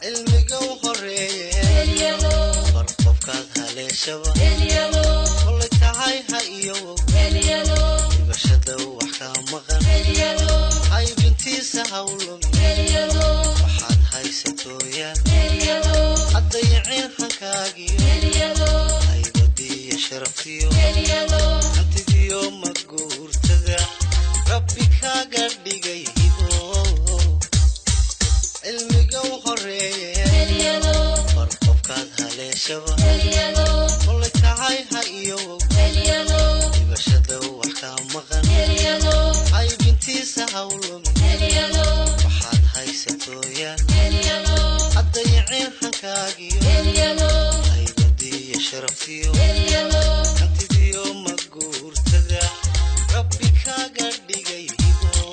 cilmiga u horeeye bar qofkaad haleeshaba kolay tahay ha iyowow dhibashada wax kaa maqan haybintiisa hawlumi waxaad haysatooyaan haddayiceen hankaagiyo haybadiiyo sharaftiyo hantidiyo maguurtada rabbi kaaga dhigay hibo cilmiga u horeeye bar qofkaad haleeshaba kolay tahay ha iyowow dhibashada wax kaa maqan haybintiisa hawlumi waxaad haysatooyaan haddayiceen hankaagiyo haybadiiyo sharaftiyo hantidiyo maguurtada rabbi kaaga dhigay hibo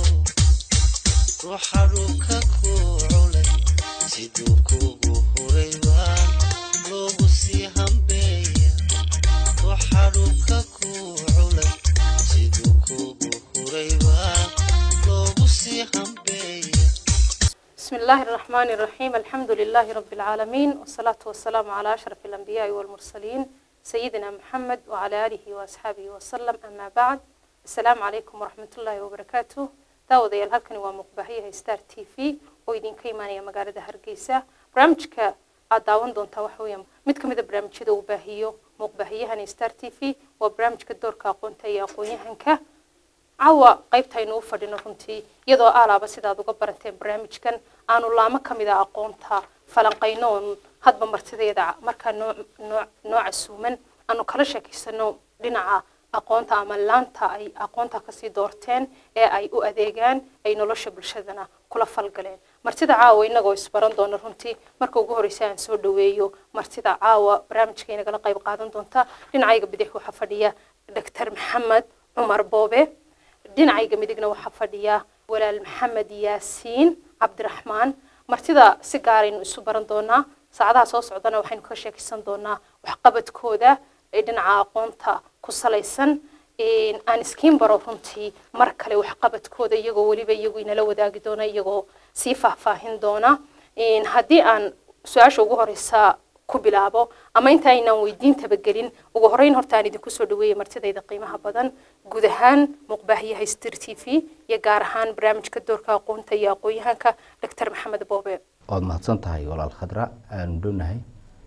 ruuxa dhulka ku culay siduu kugu hurayba loogu sii hambeeya ruuxa dhulka ku culay siduu kugu hurayba loogu sii hambeeya بسم الله الرحمن الرحيم الحمد لله رب العالمين والصلاة والسلام على أشرف الأنبياء والمرسلين سيدنا محمد وعلى آله وأصحابه وسلم أما بعد السلام عليكم ورحمة الله وبركاته daawadayaal halkani waa muuqbaahiyaha star t v oo idinka imaanaya magaalada hargeysa barnaamijka aad daawan doontaa waxa weeyaan mid ka mid a barnaamijyada uu baahiyo muuqbaahiyahani star t v waa barnaamijka doorka aqoonta iyo aqoon-yahanka caawa qaybta aynu u fadhino runtii iyadoo aalaaba sidaad uga baranteen barnaamijkan aanu laamo ka mid a aqoonta falanqayno oon hadba martideeda markaa noo noo noo casuuman aanu kala sheekeysano dhinaca aqoonta ama laanta ay aqoonta kasii doorteen ee ay u adeegaan ay nolosha bulshadana kula falgaleen martida caawa inagoo isbaran doona runtii marka ugu horeysa aan soo dhaweeyo martida caawa barnaamijka inagala qayb qaadan doonta dhinacayga bidix waxaa fadhiya doctor maxamed cumar boobe dhinacayga midigna waxaa fadhiya walaal maxamed yaasiin cabdiraxmaan martida si gaaraynu isu baran doonaa saacadaha soo socdana waxaynu ka sheekaysan doonaa waxqabadkooda ee dhinaca aqoonta ku salaysan aan iskiin baro runtii mar kale waxqabadkooda iyagoo weliba iyagu inala wadaagi doona iyagoo sii faahfaahin doona haddii aan su-aasha ugu horeysa ku bilaabo ama inta aynaan weydiintaba gelin ugu horeyn horta aan idinku soo dhaweeya martidayda qiimaha badan guud ahaan muuqbaahiyaha stir t v iyo gaar ahaan barnaamijka doorka aqoonta iyo aqoon-yahanka doctor maxamed boobe waad mahadsan tahay walaal khadra aanu dhownahay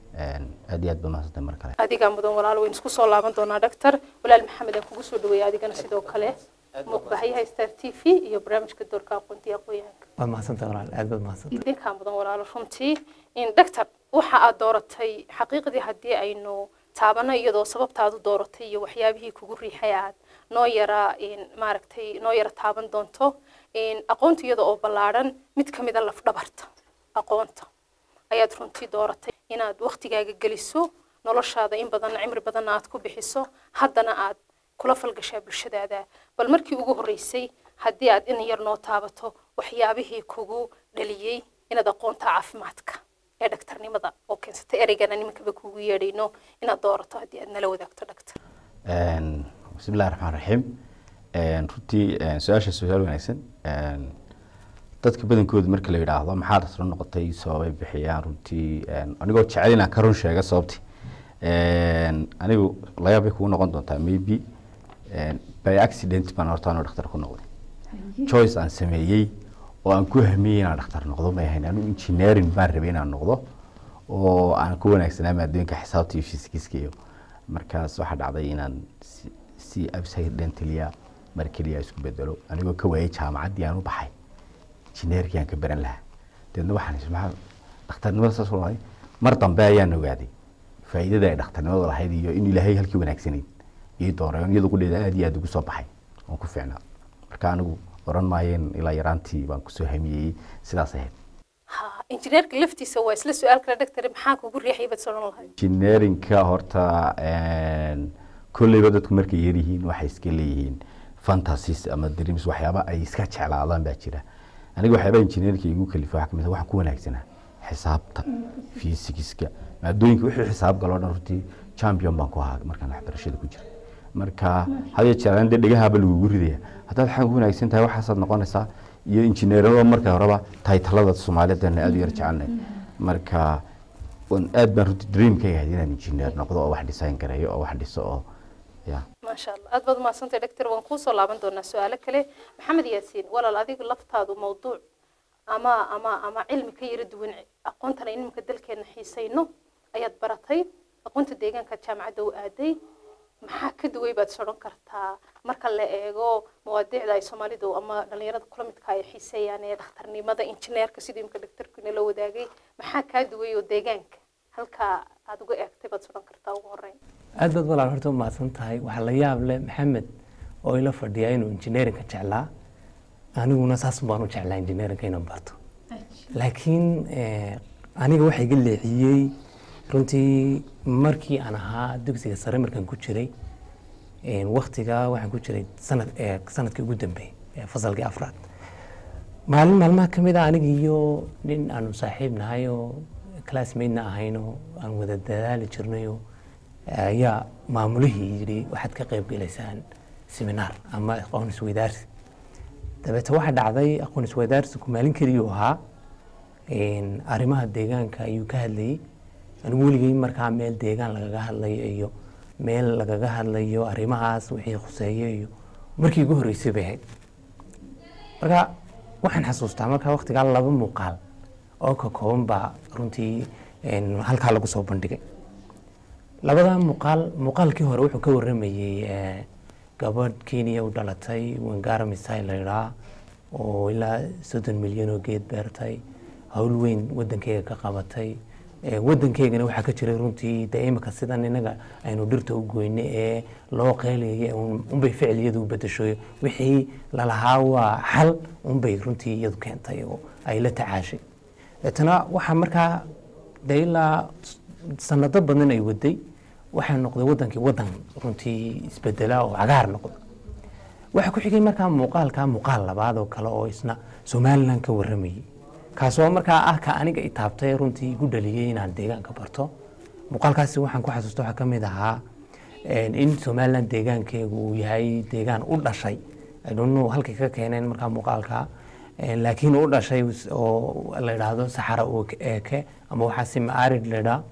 aad iyo aad baad mahadsantahay mar kale adigaa mudan walaal waynu isku soo laaban doonaa doctor walaal maxamed aan kugu soo dhaweeya adigana sidoo kale muuqbaahiyaha star t v iyo barnaamijka doorka aqoonta iyo aqoon-yahanka waad mahadsantahay walaal aad baad mahadsantahay idinkaa mudan walaalo runtii doctor waxa aad dooratay xaqiiqdii haddii aynu taabano iyadoo sababta aad u dooratay iyo waxyaabihii kugu riixay aad noo yara maaragtay noo yara taaban doonto aqoonta iyada oo ballaadhan mid ka mid a lafdhabarta aqoonta ayaad runtii dooratay inaad waktigaaga geliso noloshaada in badan cimri badanna aad ku bixiso haddana aad kula falgashaa bulshadaada bal markii ugu horreysay haddii aad in yar noo taabato waxyaabihii kugu dhaliyey inaad aqoonta caafimaadka ee dhaktarnimada oo keensatay ereygana nimankaba kugu yeedhayno inaad doorato haddii aad nala wadaagto dhaktar bismi illahi raxmaan raxiim runtii su-aasha su-aal wanaagsan dadka badankooda marka la yidhaahdo maxaad asla noqotay sababay bixiyaan runtii anigoo jecel inaan ka run sheega sababti anigu layaab bay kugu noqon doontaa maybe by accident baan horta anoo dhakhtar ku noqday choice aan sameeyey oo aan ku hamiyey inaan dhakhtar noqdo may ahayn anigu engineering baan rabay inaan noqdo oo aan ku wanaagsanaa maadooyinka xisaabta iyo fisikska iyo markaas waxaa dhacday inaan si accidentaliya mar keliya isku bedelo anigoo ka waayay jaamacaddii aan u baxay engineerkii aan ka baran lahaa deedna waxaan is maxaa dhakhtarnimada saas u mar dambe ayaan ogaaday faa'iidada ay dhakhtarnimadu lahayd iyo in ilaahay halkii wanaagsanayd ii dooray iyada qudheeda aad iyo aad ugu soo baxay oon ku fiicnaa marka anigu oran maayeen ilaa yaraantii baan kusoo hamiyey sidaas ahayd ha injineerka laftiisa waa isla su-aal kale dhaktar maxaa kugu riixay baad soran lahayd engineerinka horta kolleyba dadku markay yaryihiin waxay iska leeyihiin fantasies ama dreams waxyaaba ay iska jeclaadaan baa jira aniga waxyaaba engineerinka igu kalifa waxaa kamid ah waxaan ku wanaagsanaa xisaabta fisikska maadooyinka wixii xisaab galoo dhan runtii champion baan ku ahaa markaan waxbarashada ku jira marka hadiyo jeer dee dhegahaaba lagugu ridaya haddaad xag wanaagsan tahay waxaasaad noqonaysaa iyo injineerada marka horeba taytalada soomaalidana aada u yar jecelnay marka wan aad baan runtii dreamka yahay inaan injineer noqdo oo wax design gareeyo oo wax dhiso oo ya maasha allah aad baad umahadsantay doctor waan kuusoo laaban doonaa su-aalo kale maxamed yaasiin walaal adigu laftaadu mawduuc ama ama ama cilmi ka yara duwan aqoontan aynu iminka dalkeena xiisayno ayaad baratay aqoonta deegaanka jaamacadda u aaday maxaa ka duway baad sodhan kartaa marka la eego mawaadiicda ay soomaalidu ama dhalinyarada kula midka ay xiiseeyaan ee dhakhtarnimada injineerka sidii imika doctorkina la wadaagay maxaa kaa duway oo deegaanka halkaa aad uga eegtay baad sodhan kartaa ugu horeyn aad baad walaal horta umahadsan tahay waxaa la yaab leh maxamed oo ila fadhiyaa inuu injineerinka jeclaa aniguna saas baan u jeclaa injineerinka inaan barto laakiin eh, aniga waxaa iga leexiyey runtii markii aan ahaa dugsiga sare markaan ku jiray eh, waktiga waxaan ku jiray sanad eh, sanadkii ugu dambeeyey ee fasalkii afraad maalin maalmaha ka mid a aniga iyo nin aanu saaxiib nahay oo classmatena ahayn oo aan wada dadaali jirnay oo ayaa maamulihii yidhi waxaad ka qayb gelaysaan seminaar ama aqoon isweydaarsi dabeete waxaa dhacday aqoon isweydaarsiku maalin keliyuu ahaa een, arrimaha deegaanka ayuu ka hadlayey anigu weligay markaa meel deegaan lagaga hadlayo iyo meel lagaga hadlayo arrimahaas wixii khuseeyo iyo markii ugu horreysay bay ahayd marka waxaan xasuustaa markaa waktigaa laba muuqaal oo ka kooban baa runtii een, halkaa lagu soo bandhigay labada muuqaal muuqaalkii hore wuxuu ka waramayey eh, gabadh kenya u dhalatay wangara misai la idhaa oo ilaa soddon milyan oo geed beertay hawl weyn wadankeyga ka qabatay Eh, wadankeygana waxaa ka jiray runtii dee imika sidan inaga aynu dhirta u goyne ee loo qeylaya un- unbay ficiliyadu u bedeshoy wixii lalahaa waa xal unbay runtii iyadu keentay oo ay la tacaashay deetana waxaa markaa dee ilaa sanado badan ay waday waxaa noqday wadankii wadan runtii isbedela oo cagaar noqda waxaa ku xigay markaa muuqaalka muuqaal labaad oo kale oo isna somalilan ka waramayay kaasoo markaa ah ka aniga itaabtay runtii igu dhaliyey inaan deegaanka barto muuqaalkaasi waxaan ku xasuusta waxaa ka mid ahaa een, in somalilan deegaankeegu uu yahay deegaan u dhashay I don't know halkay ka keeneen markaa muuqaalka een, laakiin u dhashay oo la idhaahdo saxara oo eeke ama waxaa simaarid la idhaa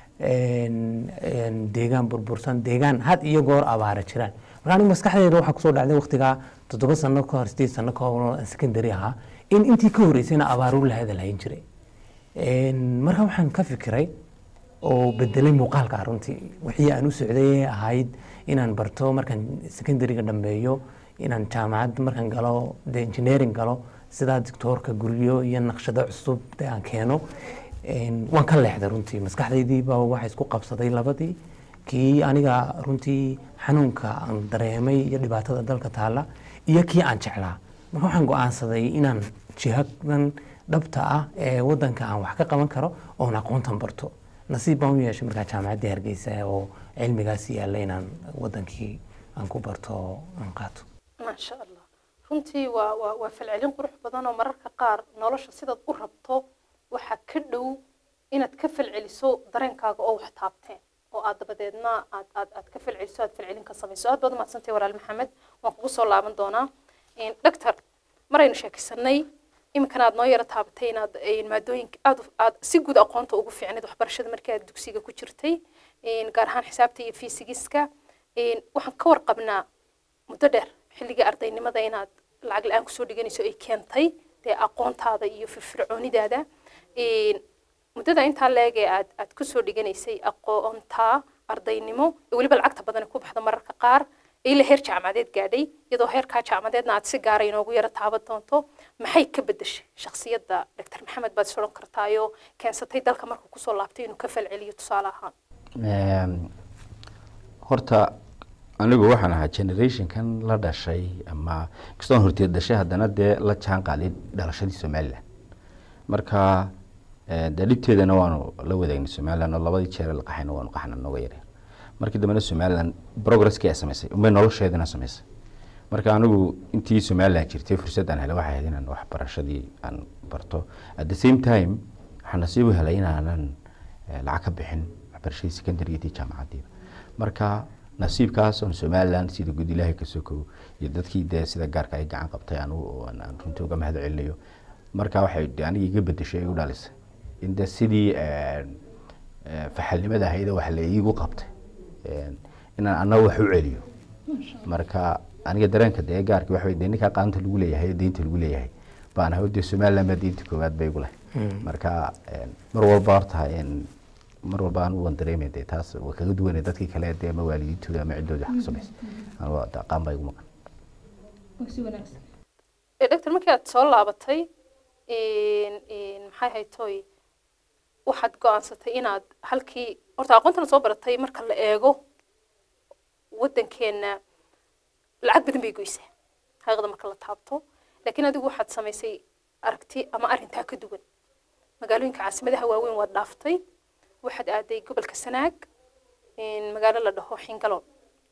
een, een, deegaan burbursan deegaan had iyo goor abaara jiraan marka aniga maskaxdeeda waxaa kusoo dhacday waqtigaa toddoba sano ka hor sideed sano ka hor oo aan secondary ahaa in intii ka horreysayna abaaru la hadalhayn jiray Een, marka waxaan ka fikiray oo bedelay muuqaalka runtii wixii aan u socday ee ahayd inaan barto markaan secondaryga dhammeeyo inaan jaamacad markaan galo de engineering galo sidaa doctoorka guryo iyo naqshado cusub de aan keeno Een, waan ka leexday runtii maskaxdaydiiba waxa isku qabsaday labadii kii aniga runtii xanuunka aan dareemay iyo dhibaatada dalka taala iyo kii aan jeclaa marka waxaan go-aansaday inaan jihadan dhabta ah ee wadanka aan wax ka qaban karo oon aqoontan barto nasiib baan u yeeshay markaa jaamacaddii hargeysa oo cilmigaas yaalla inaan wadankii aan ku barto oo aan qaato maasha allah runtii waa waa waa falcelin qurux badan oo mararka qaar nolosha sidaad u rabto waxaa ka dhow inaad ka falceliso dareenkaaga oo wax taabteen oo aad dabadeedna aad aad aad ka falceliso aad falcelin ka samayso aad baad umahadsantay walaal maxamed waan kugu soo laaban doonaa doctor maraynu sheekaysanay iminkana aad noo yaro taabatay inaad een, maadooyinka aad u- aad si guud aqoonta ugu fiicnayd waxbarashada markii aad dugsiga ku jirtay een, gaar ahaan xisaabta iyo fiisigiska een, waxaan ka warqabnaa muddo dheer xilligii ardaynimada inaad lacag la-aan kusoo dhiganayso ay keentay dee aqoontaada iyo firfircoonidaada Een, muddada intaa leeg ee aad aad kusoo dhiganaysay aqoonta ardaynimo ee weliba lacagta badan ku baxda mararka qaar ilaa heer jaamacadeed gaadhay iyadoo heerkaa jaamacadeedna aad si gaara inoogu yaro taaban doonto maxay ka bedeshay shakhsiyadda doctor maxamed baad is odhan kartaayoo keensatay dalka markuu kusoo laabtay inuu ka falceliyo tusaale ahaan Ehm, horta anigu waxaan ahaa generationkan la dhashay ama kastoon horteed dhashay haddana dee la jaan qaaday dhalashadii somalilan marka eh, dee dhibteedana waanu la wadaagnay somalilan oo labadii jeer la qaxayna waanu qaxna nooga yareen markii dambena somalilan progresskii ay samaysay unbay nolosheedana samaysay marka anigu intii somalilan jirtay fursad aan helay waxay ahayd inaan waxbarashadii aan barto at the same time waxaan nasiib u helay inaanan eh, lacag ka bixin waxbarashadii secondaryga iyo jaamacaddiiba marka nasiibkaas oon somaliland sida guud ilaahay ka sokow iyo dadkii dee sida gaarka ay gacan qabtay anugu oo aan aan runtii uga mahad celinayo marka waxay de aniga iga bedeshay igu dhalisay in de sidii een, ee, faxalnimada ahayd wax la iigu qabtay een, inaan annaga wax u celiyo marka aniga dareenka dee gaarka waxa wey dee ninkaa qaanta lagu leeyahay ee deynta lagu leeyahay baan ahay dee somaliland baa deynta koowaad bay igu leh marka een, mar walba horta een, mar walba anigu waan dareemay dee taas waa kaga duwanay dadkii kale dee ama waalidiintooda ama ciddooda wax ka samaysay anigu waa dee qaan baa igu maqan ee doctor markii aad soo laabatay in in maxay haytoy waxaad go-aansatay inaad halkii horta aqoontana soo baratay marka la eego waddankeena lacag badan bay goysaa xaqiiqda marka la taabto laakiin adigu waxaad samaysay aragti ama arrintaa ka duwan magaalooyinka caasimadaha waaweyn waad dhaaftay waxaad aaday gobolka sanaag in magaalo la dhaho xingaloon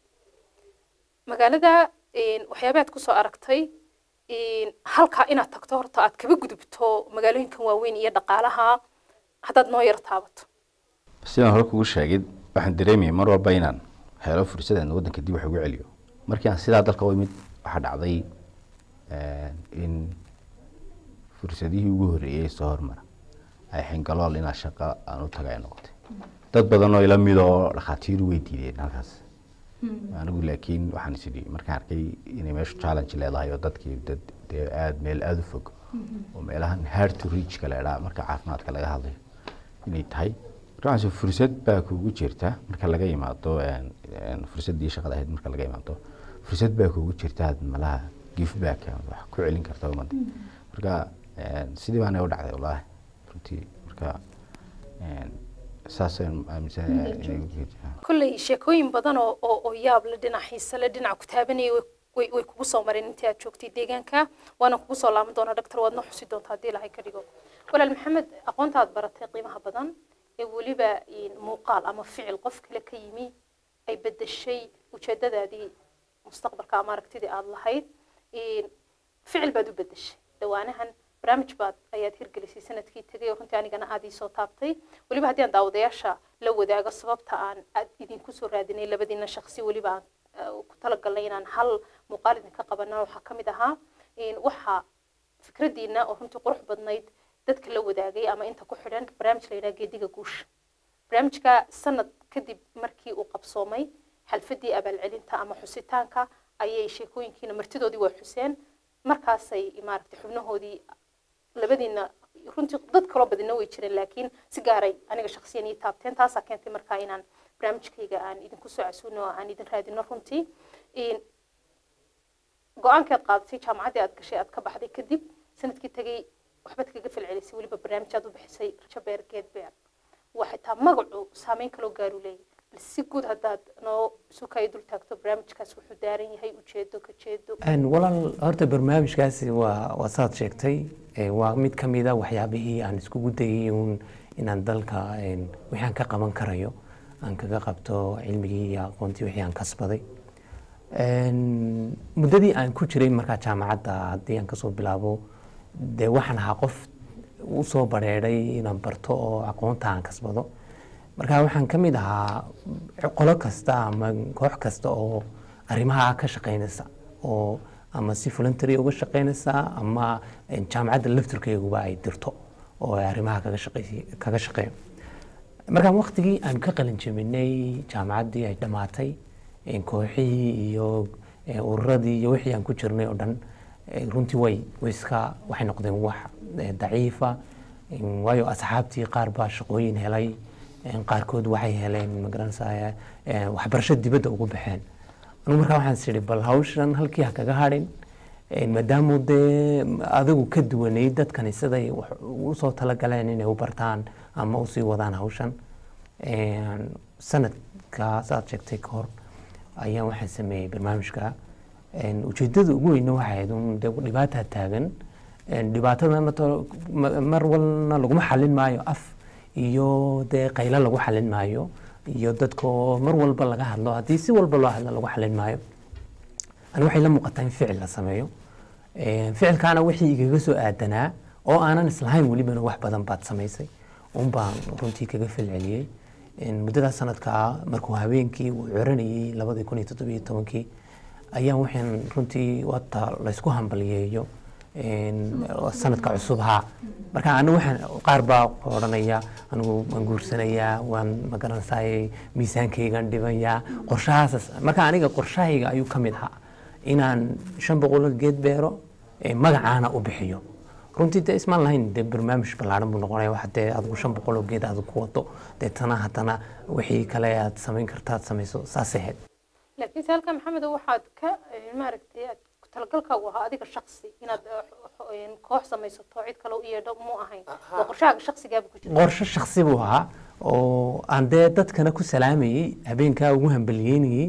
magaalada in waxyaabaad kusoo aragtay in halkaa inaad tagto horta aad kaba gudubto magaalooyinkan waaweyn iyo dhaqaalaha haddaad noo yar taabato sidaan hore kugu sheegay waxaan dareemayay mar walba inaan helo fursad aan waddanka dib wax ugu celiyo markii aan sidaa dalka u imid waxaa dhacday een, in fursadihii ugu horreeyey soo hormara ay xingalool inaa shaqo aan u taga ay noqotay dad badan oo ila mid oo dhakhaatiiru way diideen halkaas anigu laakiin waxaan is idhi markaan arkay inay meeshu challenge leedahay oo dadkii dad dee aada meel aada u fog oo meelahan hard to reach ka leedhaa marka caafimaadka laga hadlayo inay tahay markaas fursad baa kugu jirta marka laga yimaado een, een, fursaddii shaqada ahayd marka laga yimaado fursad baa kugu jirta aad malaha give back aad wax ku celin karta ummadda marka een, sidii baana u dhacday wallaahi runtii marka een, saasaan aaminsanahay inay ugu jirtaa kolley sheekooyin badan oo oo oo yaab le dhinac xiise le dhinac ku taabanaya way- way way kugu soo mareen intii aad joogtay deegaanka waana kugu soo laaban doonaa doctor waad noo xusi doontaa haddii ilahay ka dhigo walaal maxamed aqoonta aad baratay qiimaha badan ee weliba in muuqaal ama ficil qof kale ka yimi ay bedeshay ujeedadaadii mustaqbalka ama aragtidii aad lahayd in ficil baad u bedeshay dhawaanahan barnaamij baad ayaad hirgelisay sanadkii tegay oo runtii anigana aad ii soo taabtay weliba haddii aan daawadayaasha la wadaago sababta aan aad idinku soo raadinay labadiina shaksi weliba aan eh, ku talagalnay inaan hal muuqaal idinka qabana waxaa ka mid ahaa in waxa fikradiina oo runtii qurux badnayd dadka la wadaagay ama inta ku xidhan barnaamij la yidhaha geediga guusha barnaamijka sanad kadib markii uu qabsoomay xalfadii abaalcelinta ama xusitaanka ayay sheekooyinkiina martidoodii waa xuseen markaasay maaragtay xubnahoodii labadiina runtii dad kaloo badina way jireen laakiin si gaaray aniga shaksiyan ii taabteen taasaa keentay markaa inaan barnaamijkayga aan idinku soo casuuno oo aan idin raadino runtii In- go-aankii aad qaadatay jaamacaddii aad gashay aad ka baxday kadib sanadkii tegay waxbaad kaga falcelisay weliba barnaamij aad u bixisay rajabeer geedbeer waa xitaa magacu saameyn kaloo gaaru leeyahy bal si guud haddaad noo sukay dul taagto barnaamijkaas wuxuu daaran yahay ujeedo ka jeedo Een, walaal horta barnaamijkaasi waa waa saad sheegtay ee, waa mid ka mid a waxyaabihii aan iskugu dayay uun inaan dalka een, wixii aan ka qaban karayo aan kaga qabto cilmigii iyo aqoontii wixii aan kasbaday Een, muddadii aan ku jiray markaa jaamacadda haddii aan kasoo bilaabo dee waxaan ahaa qof u soo bareeray inaan barto oo aqoonta aan kasbado marka waxaan ka mid ahaa qolo kasta ama koox kasta oo arrimaha ka shaqaynaysa oo ama si voluntary uga shaqaynaysa ama een, jaamacadda lafturkeeguba ay dirto oo ay arrimaha kaga shaqeey- kaga shaqeeyo markaan waqtigii aan ka qalin jebinay jaamacaddii ay dhammaatay een, kooxihii iyo ee, ururadii iyo wixii aan ku jirnay oo dhan ee, runtii way way iska waxay noqdeen wax ee, daciifa een, waayo asxaabtii qaar baa shaqooyin helay een, qaarkood waxay heleen magaranaysaa ee, waxbarasho dibadda ugu baxeen anigu markaa waxaan is idhi bal hawshan halkii ha kaga hadhin een, maadaama dee adigu ka duwanay dadkani siday wax usoo talagaleen inay u bartaan ama usii wadaan hawshan Een, sanadka saad sheegtay ka hor ayaan waxaan sameeyey barnaamijka Een, ujeedada ugu weyna waxay ahayd un dee dhibaataa taagan Een, dhibaatadana to- ma- mar walna laguma xalin maayo af iyo dee qaylo lagu xalin maayo iyo dadka oo mar walba laga hadlo haddii si walba loo hadlo lagu xalin maayo ani waxay la muuqataa in ficil la sameeyo Een, ficilkaana wixii igaga soo aadanaa oo aanan islahayn welibana wax badan baad samaysay un baan runtii kaga falceliyey een, muddadaas sanadkaa markuu habeenkii uu coranayey labadii kun iyo toddobiyo tobankii ayaa waxaan runtii wata laysku hambaliyeeyo een, sanadka cusub haa marka anigu waxaan qaar baa odhanaya anigu waan guursanayaa waan magaranaysaay miisaankaygaan dhibayaa qorshahaas marka aniga qorshahayga ayuu ka mid ahaa inaan shan boqol geed beero ee magacaana u bixiyo runtii dee ismaan lahayn dee barnaamij ballaaran buu noqonaya wax dee adigu shan boqol oo geed aad ku wado deetana haddana wixii kale aad samayn karta aad samayso saasay ahayd laakiin se halkaa maxamed waxaad ka eh, maaragtay aad talagalkaagu ahaa adiga shaksi inaad eh, xo- eh, koox samaysato cid kale u yeedho mu ahayn waa qorshahaaga shaksigaaba ku jira qorshe shaksi buu ahaa oo aan dee dadkana ku salaamayey habeenkaa ugu hambaliyeynayey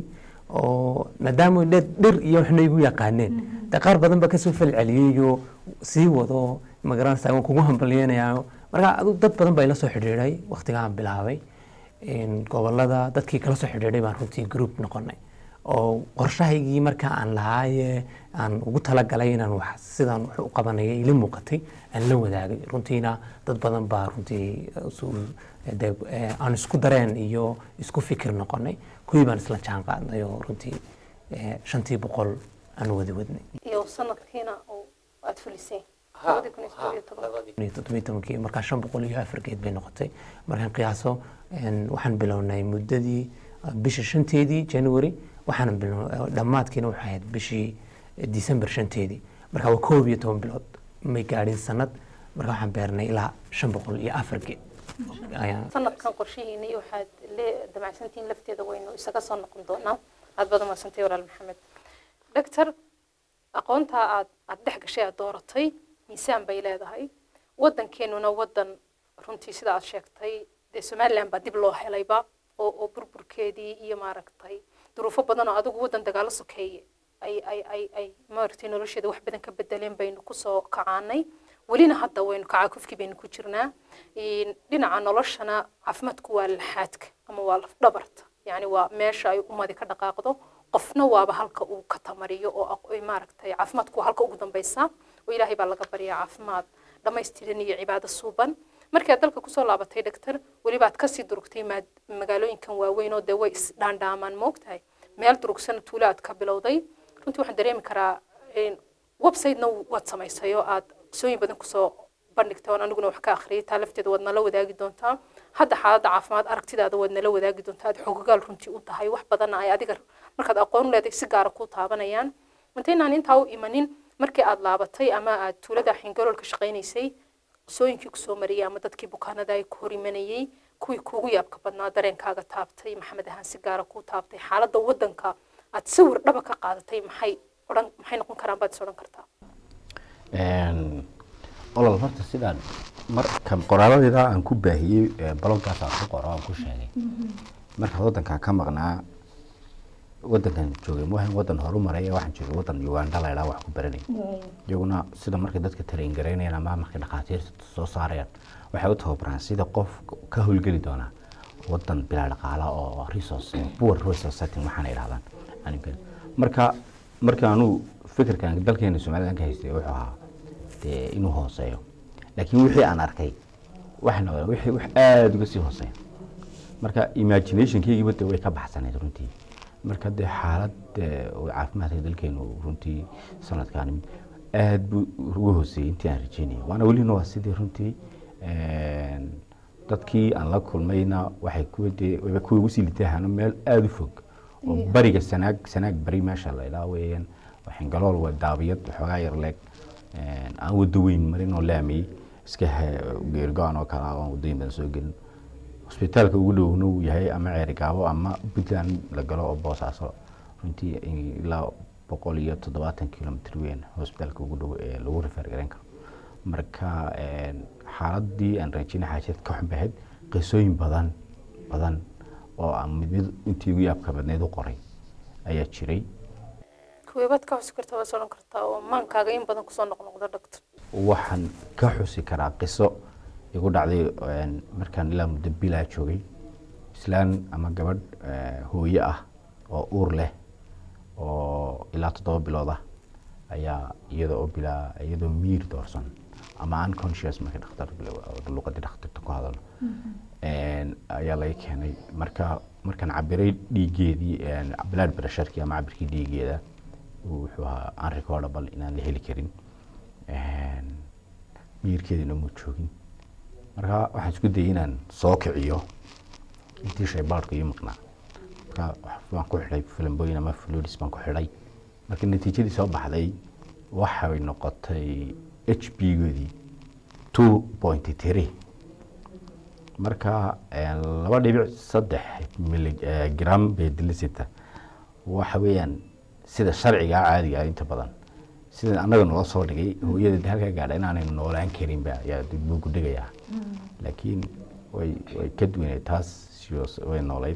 oo maadaama dhe dhir iyo waxna igu yaqaaneen dee qaar badan baa kasoo falceliyeyoo sii wado magaranaysa waan kugu hambaliyeynayaa marka adu dad badan baa ila soo xidhiidhay waqtigaan bilaabay een, gobolada dadkii kala soo xidhiidhay baan runtii group noqonay oo qorshahaygii marka aan lahaaye aan ugu talagalay inaan wax sidaan wax u qabanaya ila muuqatay aan la wadaagay runtiina dad badan baa runtii usul- dee, eh, aan isku dareen iyo isku fikir noqonay kuwii baan isla jaan qaadnay oo runtii eh, shantii boqol aan wada wadnay iyo sanadkiina oo aad fuliseen labadii kun iyo toddoba iyo toban iyo toddobiyo tobankii markaa shan boqol iyo afar geed bay noqotay markaan qiyaaso een, waxaan bilownay muddadii uh, bisha shanteedii january waxaan bilow dhammaadkiina waxay ahayd bishii december shanteedii marka waa koob iyo toban bilood may gaadhin sanad marka waxaan beernay ilaa shan boqol iyo afar geed Ayaan- sanadkan qorshihiina iyo waxaad le damacsantihiin lafteeda waynu isaga soo noqon doonaa aad baad umadsantay walaal maxamed doctor aqoontaa aad aad dhex gashay aad dooratay miisaan bay leedahay waddankeenuna waddan runtii sida aad sheegtay dee somaliland baa dib loo helayba oo oo burburkeedii iyo maaragtay duruufo badan oo adigu waddan dagaalo sokeeye ay ay ay ay maaragtay nolosheeda wax badan ka bedeleen baynu kusoo kacaanay welina hadda waynu kacaakufkii baynu ku jirnaa Een, dhinaca noloshana caafimaadku waa laxaadka ama waa lafdhabarta yani waa meesha ay ummadi ka dhaqaaqdo qofna waaba halka uu ka tamariyo oo aq- ay maaragtay caafimaadku waa halka ugu dambeysa oo ilaahay baa laga baryaa caafimaad dhammaystiran iyo cibaado suuban markii aad dalka kusoo laabatay dhaktar weliba aad kasii durugtay maad- magaalooyinkan waaweyn oo dee way isdhaandhaamaan moogtahay meel durugsan tuulo aad ka bilowday runtii waxaan dareemi karaa een, website-na waad samaysay oo aad qisooyin badan kusoo bandhigtay oon aniguna wax ka akhriyay taa lafteeda waad nala wadaagi doontaa hadda xaaladda caafimaad aragtidaada waad nala wadaagi doontaa aad xogagaal runtii u tahay wax badanna ay adiga markaad aqoon u leedahay si gaara kuu taabanayaan intaynaan intaa u imanin markii aad laabatay ama aad tuulada xingalool ka shaqaynaysay qisooyinkii kusoo mariyay ama dadkii bukaanada ay ku hor imanayey kuwii kuugu yaabka badnaa dareenkaaga taabtay maxamed ahaan si gaara kuu taabtay xaaladda waddanka aad sawir dhaba ka qaadatay maxay odhan maxay noqon karaan baad is odhan kartaa Een, olol horta sidaan marka qoraaladayda aan ku baahiyey ee, bloggaas aan ku qoro aan ku sheegay marka waddankan ka maqnaa waddankan joogay maahan waddan horumaray ee waxaan joogay waddan uganda la idhaa wax ku baranay iyaguna sida markay dadka train garaynayaan ama markay dhakhaatiirta soo saarayaan waxay u tababaraan sida qof ka howlgeli doona waddan bilaa dhaqaala oo resource poor resource setting waxaana idhahdaan animkan marka marka anuu fikirkan dalkeena somaliland ka haystay wuxuu ahaa dee inuu hooseeyo laakiin wixii aan arkay waxna wixii wax aada uga sii hooseeya marka imaginationkaygiiba dee way ka baxsanayd runtii marka dee xaalad eh, oo caafimaadka dalkeenu runtii sanadkan aad buu uga hooseeyey intii aan rajeynayay waana welina waa sidii runtii een, dadkii aan la kulmayna waxay kuwa dee wayba kuwa ugu sii litaahana meel aada u fog oo bariga sanaag sanaag bari meesha la idhaa weeyaan waxingalool waa daabiyad waxoogaa yar leeg een, aan wado weyn marin oo laamiyey iska he- geergo-an oo kale ah oo aan wadooyin badan soo gelin hosbitaalka ugu dhowna uu yahay ama ceerigaabo ama puntland la galo oo boosaaso runtii ilaa boqol iyo toddobaatan kilomitr weyn hosbitaalka ugu dhow ee lagu refer garan karo marka een, xaaladii aan rajeynay xaajad ka xun bahayd qisooyin badan badan oo aan mid mid intii ugu yaabka badneyd u qoray ayaa jiray kuweebaad ka xusi kartaa waad is odhan kartaa oo maankaaga in badan kusoo noqnoqda dhagto waxaan ka xusi karaa qiso igu dhacday een, markaan ilaa muddo bilaa joogay islaan ama gabadh eh, hooyo ah oo uur leh oo ilaa toddoba bilood ah ayaa iyada oo bilaa iyadoo miir doorsan ama unconscious markay dhakhtar luqadii dhakhtarta ku hadalo Een, ayaa laga keenay marka markaan cabiray dhiigeedii blood pressureki ama cabirkii dhiigeeda wuxuu ahaa unrecordable inaan la heli karin miyirkeedina muu joogin marka waxaan isku dayay inaan soo kiciyo intii shaybaadhka iyo maqnaa marka waan ku xidhay filimboyin ama fluids baan ku xidhay marka natiijadii soo baxday waxay noqotay h b goodii two point three marka laba dhibic saddex miligram bay dilisita waxa weeyaan sida sharciga caadiga ah inta badan sida annaga noo soo dhigay hooyada halkaa gaadha inaanay noolaan karinba ayaa buugu dhigayaa laakiin way way ka duwanay taas sios way noolayd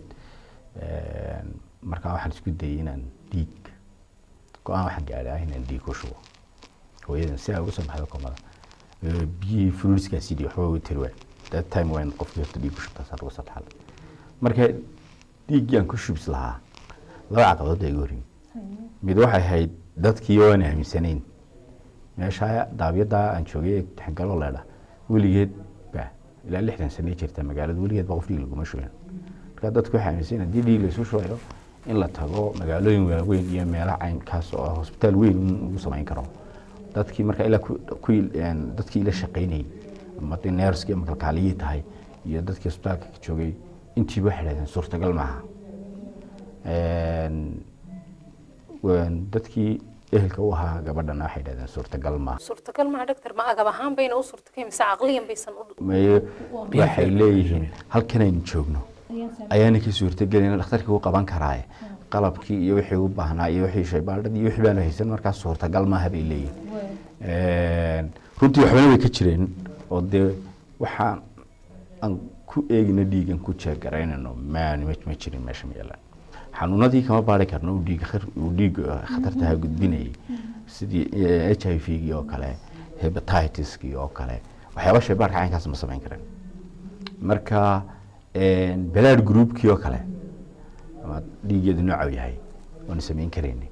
marka waxaan isku dayay inaan dhiig go-aan waxaan gaadhaa inaan dhiig ku shubo hooyadan si ay uga soo baxdo komada biyihii fruitskaasi dhiig waxba way tiri waay that time waa in qofkii horta dhiig ku shubtaa saa lagu sadxal marka dhiiggii aan ku shubis lahaa laba caqabadood ay iga horin mid waxay ahayd dadkii waan aaminsanayn meesha daabiyada aan joogay taxangalo leedha weligeed ba ilaa lixdan sane jirta magaalada weligeed ba qof dhiig laguma shubin marka dadku waxay aaminsan haddii dhiig laysu shubayo in la tago magaalooyin waaweyn iyo meelaha caynkaas oo hosbitaal weyn lagu samayn karo dadkii marka ilaa dadkii ila shaqaynayay ama dee neerskii ama kalkaaliyii tahay iyo dadkii hosbitaalka ka joogay intiiba waxay dhahdeen suurtagal maaha dadkii ehelka u ahaa gabadhana waxay dhahdeen suurtagal maaha suurtagal maaha doctor ma agab ahaan bayna u suurtagay mise caqliyan baysan u maye waxay leeyihiin halkanaynu joogno ayaana ka suurtagelin dhakhtarkii u qaban karaaye qalabkii iyo wixii u baahnaa iyo wixii shaybaadhadii iyo wixii baanu haysan markaas suurtagal maaha bay leeyihiin runtii waxbana way ka jireen oo dee waxaan aan ku eegina dhiigan ku jeegaraynayno maan ma jirin meesha meelaan xanuunadii kama baari karno uu dhiig uu dhiig khatartaha gudbinayay sidii h i v gii oo kale hepatitiskii oo kale waxyaaba shaybaarka caynkaas ma samayn karen marka balaad groupkii oo kale ama dhiigeedu nooca yahay waanu samayn karayni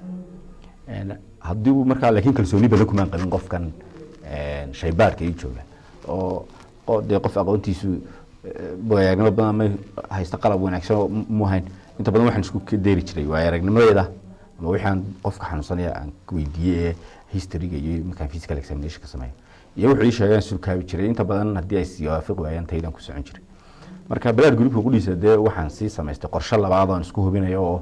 haddii uu markaa laakiin kalsooni badan kumaan qabin qofkan shaybaarka ii jooga oo dee qof aqoontiisu waayagnimo badan ma haysta qalab wanaagsan oo mu hayn inta badan waxaan isku deeri jiray waaya aragnimadeeda ama wixaan qofka xanuunsanaya aan weydiiyey ee historyga iyo markaan physical examination ka sameeyo iyo wuxuu ii sheegaan sulkaabi jiray inta badan haddii ay siwaafiq waayaan taydaan ku socon jiray marka balaad groupka qudhiisa dee waxaan sii samaystay qorshe labaad oon isku hubinayo oo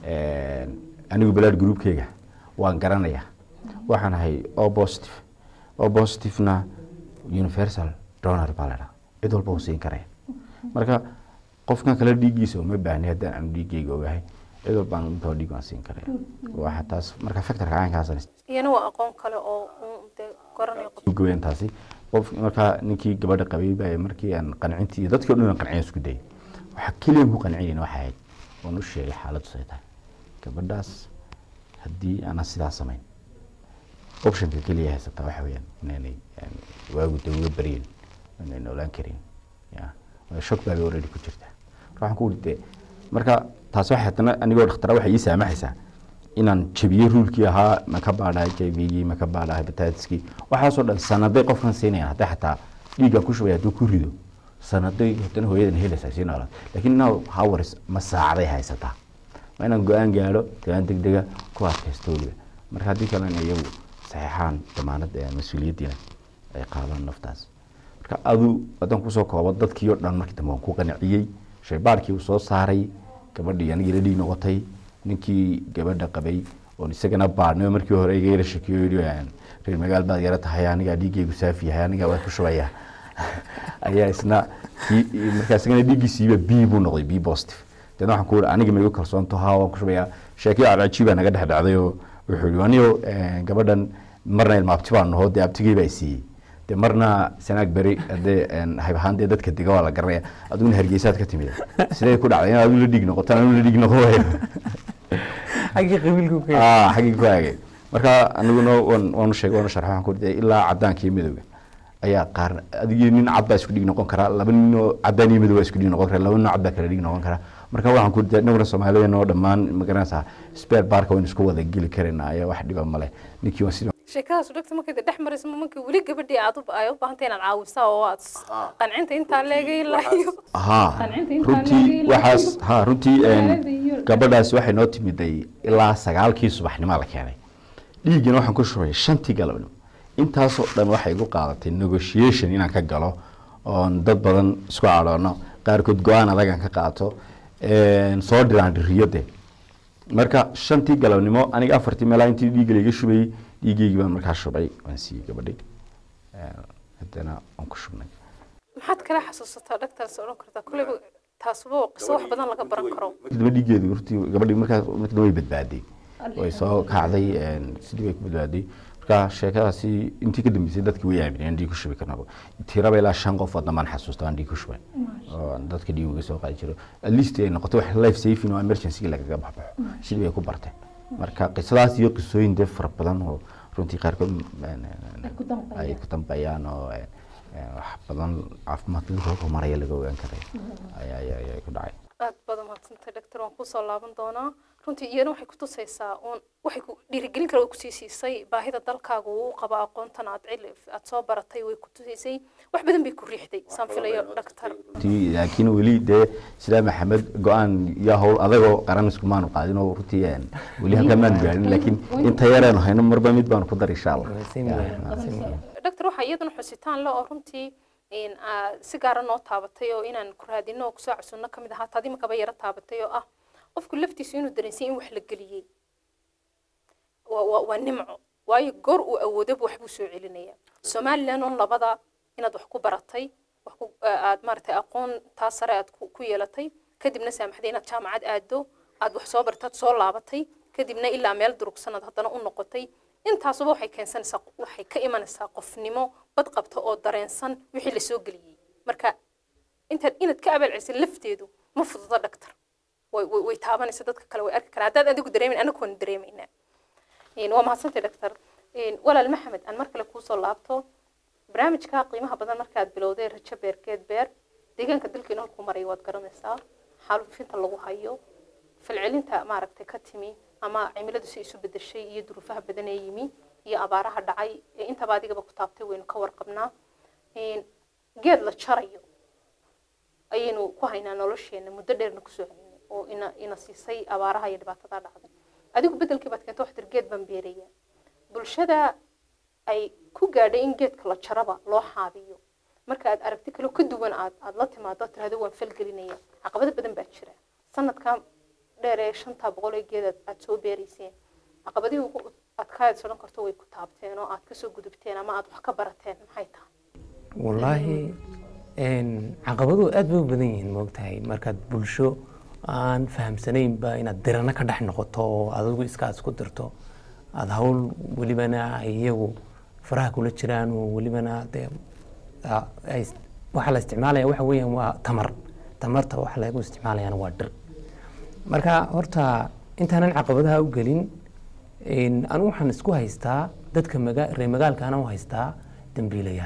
anigu balaad groupkeyga waan garanaya waxaan ahay o positive o positivena universal donor baa la dhaha cid walba uu siin karaya marka qofkan kale dhiiggiisa uma baahni haddaan aanu dhiiggeyga ogahay cid walbaan intoo dhiig waan siin karaya waxa taas marka factorka caankaasan iyana waa aqoon kale oo dee garanaya qof gabeen taasi qof markaa ninkii gabadha qabay baa markii aan qancintii dadkii o dhan aan qanciyan isku dayay waxa keliya ku qancinayn waxa ahayd waan u sheegay xaaladdu say tahay gabadhaas haddii aanan sidaa samayn optionka keliya haysataa waxa weeyaan inaanay waagu dee uga baryin inay noolaan karin ya shock baa already ku jirta marka waxaan ku uri dee marka taas waxay haddana anigoo dhakhtara waxay ii saamaxaysaa inaan jabiyo ruulkii ahaa ma ka baadhaa h i v gii ma ka baadhaa hepatitiskii waxaasoo dhan sanaday qofkan siinayaan hadday xataa dhiigga ku shubay hadduu ku rido sanaday haddana hooyadan helaysaa sii noolaad laakiin now hours ma saacaday haysataa waa inaan go-aan gaadho go-aan degdega ku adkaysto weliba marka haddii kalena iyagu saxeexaan damaanad mas-uuliyaddiina ay qaadaan naftaas marka adu haddaan kusoo koobo dadkii oo dhan markii dambe waan ku qanciyey shaybaarkii uu soo saaray gabadhii anigii la dhiig noqotay ninkii gabadha qabay oon isagana baadhnay oo markii hore iga yara shakiyo yidhi reer magaal baad yara tahay anigaa dhiiggaygu saafi yahay anigaa waa ku shubaya ayaa isna markaa isagana dhiiggiisiiba b buu noqday b positive deedna waxaan ku uri aniga ma igu kalsoonto haa waan ku shubayaa sheekii cajiibaa naga dhex dhacday oo wuxuu yidhi anigo gabadhan marna ilmaabti baan naho dee abtigey baa siiyey de marna sanaag beri hadee hayb ahaan dee dadka dega waa la garanaya adiguna hargeysaad ka timid sidee ku dhacday in adigu la dhiig noqotaan anigu la dhiig noqon waayo xaggii qabiilku ka ah xaggii ku aagay marka aniguna waan waanu sheegay waanu sharxay waxaan ku uri ilaa caddaanka iyo midowga ayaa qaar adigii nin cad baa isku dhiig noqon karaa laba nin oo caddaan iyo midow baa isku dhiig noqon karaa laba nin oo cad baa kala dhiig noqon karaa marka waxaan ku uri inaguna soomaaliyeen oo dhammaan ma garanaysaa spare barka waynu isku wada geli karaynaa ayaa wax dhiba male ninkii waan sida sheekadaas dhagta markay dhex marayso ma markii weli gabadhii aad u ay u baahantay inaad caawisaa oo aad qancinta intaa leegay lahayo haa Qancinta intaan runtii leeyahay waxaas haa runtii een, Magaalada iyo- gabadhaas waxay noo timiday ilaa sagaalkii subaxnimo la keenay dhiiggana waxaan ku shubay shantii galabnimo intaasoo dhan waxay igu qaadatay negotiation inaan ka galo oon dad badan isku cadhoono qaarkood go-aan adagan ka qaato een, soo dhiraan dhiriyade marka shantii galabnimo aniga afartii meelaa intii dhiigga laiga shubayey dhiiggeygii baan markaa shubay waan siiyey gabadhi Een, haddana waan ku shubnay maxaad kala xasuusataa dhagtaas odhan kartaa kolleyba taasuba waa qiso wax badan laga baran karo daba dhiiggeedu hortii gabadhii markaas markii dambe way badbaaday way soo kacday een, sidii way ku badbaaday marka sheekadaasi intii ka dambeysay dadkii way aamineen dhiig ku shubi karnaba tiraba ilaa shan qof oo dambaan xasuusta aan dhiig ku shubay oo aan dadka dhiig uga soo qaadi jiro at least ay noqotay wax life saving oo emergency lagaga baxbaxo sidii bay ku barteen marka qisadaas iyo qisooyin dee fara badan oo runtii qaarkood een, een, ay ku dambeeyaan oo een, een, wax badan caafimaadka dadka horumaraya laga ogaan karay ayaa ayaa ayaa ku dhacay aad badan mahadsantay doctor waan kusoo laaban doonaa runtii iyana waxay ku tusaysaa uun waxay ku dhiirigelin kale way kusii siisay baahida dalkaaga uu u qabo aqoontan aad cil aad soo baratay way ku tusaysay wax badan bay ku riixday saan filayo doctor runtii laakiin weli dee sidaa maxamed go-aan iyo hawl adagoo qaran iskumaanu qaadin oo runtii een, weli halkaan maanu gaarin laakiin inta yareenu hayno marba mid baanu ku dar insha allah Same way, same way. doctor waxaa iyaduna xusitaan le oo runtii in aa si gaara noo taabatay oo inaan ku raadino oo kusoo casuno ka mid ahaa taadi makaba yaro taabatay oo ah qofku laftiisu inuu dareensay in wax la geliyey waa waa waa nimco waayo goor uu awoodaba waxbuu soo celinaya somaliland on labada inaad wax ku baratay wax ku aad maaragtay aqoon taa sare aad ku ku yeelatay kadibna saamaxday inaad jaamacad aado aad wax soo bartaad soo laabatay kadibna ilaa meel durugsanad haddana u noqotay intaasuba waxay keensanaysaa waxay ka imanaysaa qofnimo bad qabta oo dareensan wixii lasoo geliyey marka intaad inaad ka abaalcelisid lafteedu ma fududa dhaktar way way way taabanaysa dadka kale way arki karaan haddaad adigu dareemin anagu waan dareemaynaa Een, waa mahadsantay dhaktar Een, walaal maxamed aan mar kale kuusoo laabto barnaamijka qiimaha badan markaad bilowday rajo beerkeed beer deegaanka dalkeena halkuu maraya waad garanaysaa xaalufinta lagu hayo falcelinta maaragtay ka timi ama cimiladu si isu bedeshay iyo duruufaha badan ee yimi iyo abaaraha dhacay ee intaba adigaba ku taabtay waynu ka warqabnaa Een, geed la jarayo ayaynu ku haynaa nolosheena muddo dheerna kusoo haynay oo ina ina siisay abaaraha iyo dhibaatada dhacday adigu bedelkii baad keento waxtir geed baan beeraya bulshada ay ku gaadhay in geedka la jaraba loo xaabiyo marka aad aragti kale ka duwan aad aad la timaado tirahdo waan falgelinaya caqabado badan baa jira sanadkan dheer ee shanta boqol ee geed aad- aad soo beerayseen caqabadihii ugu adkaad odhan karto way ku taabteen oo aad kasoo gudubteen ama aad wax ka barateen maxay tahay wallaahi een, caqabaduhu aad bay u badan yihiin moogtahay markaad bulsho aan fahamsanaynba inaad dirano ka dhex noqoto oo adigu iska isku dirto aada hawl welibana ay iyagu faraha kula jiraan oo welibana dee a- ay is- waxaa la isticmaalaya waxa weeyaan waa tamar tamarta waxa lagu isticmaalayana waa dhir marka horta intaanan caqabadaha u gelin een, anigu waxaan isku haystaa dadka maga reer magaalkaana u haystaa dambiilayaal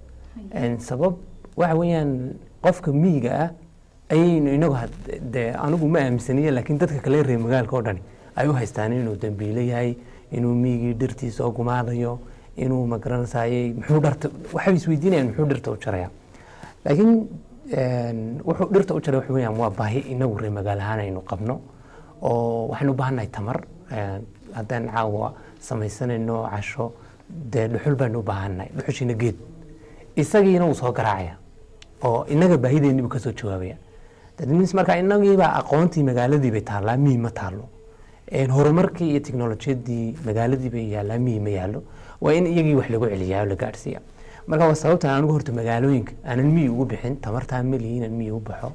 Een, sabab waxa weeyaan qofka miyiga ah ayaynu inagu had- dee anigu ma aaminsaniye laakiin dadka kale reer magaalka oo dhani ay u haystaan inuu dambiile yahay inuu miyigii dhirtiisa oo gumaadayo inuu magaranaysaayey muxuu dharta waxay isweydiinayaan muxuu dhirta u jaraya laakiin een, wuxuu dhirta u jaray waxa weeyaan waa baahi inagu reer magaal ahaan aynu qabno oo waxaynu u baahannahay tamar een, haddaan caawa samaysanayno casho dee dhuxul baynu u baahannahay dhuxushiina geed isagiina wuu soo garaacaya oo inaga baahideennii buu kasoo jawaabaya that means marka inagiiba aqoontii magaaladii bay taallaa miyi ma taallo Een, horumarkii iyo teknolojiyadii magaaladii bay yaallaa miyi ma yaallo waa in iyagii wax lagu celiyaa oo la gaadhsiiya marka waa sababta aan anigu horta magaalooyinka aanan miyi ugu bixin tamartaa melihi inaan miyi u baxo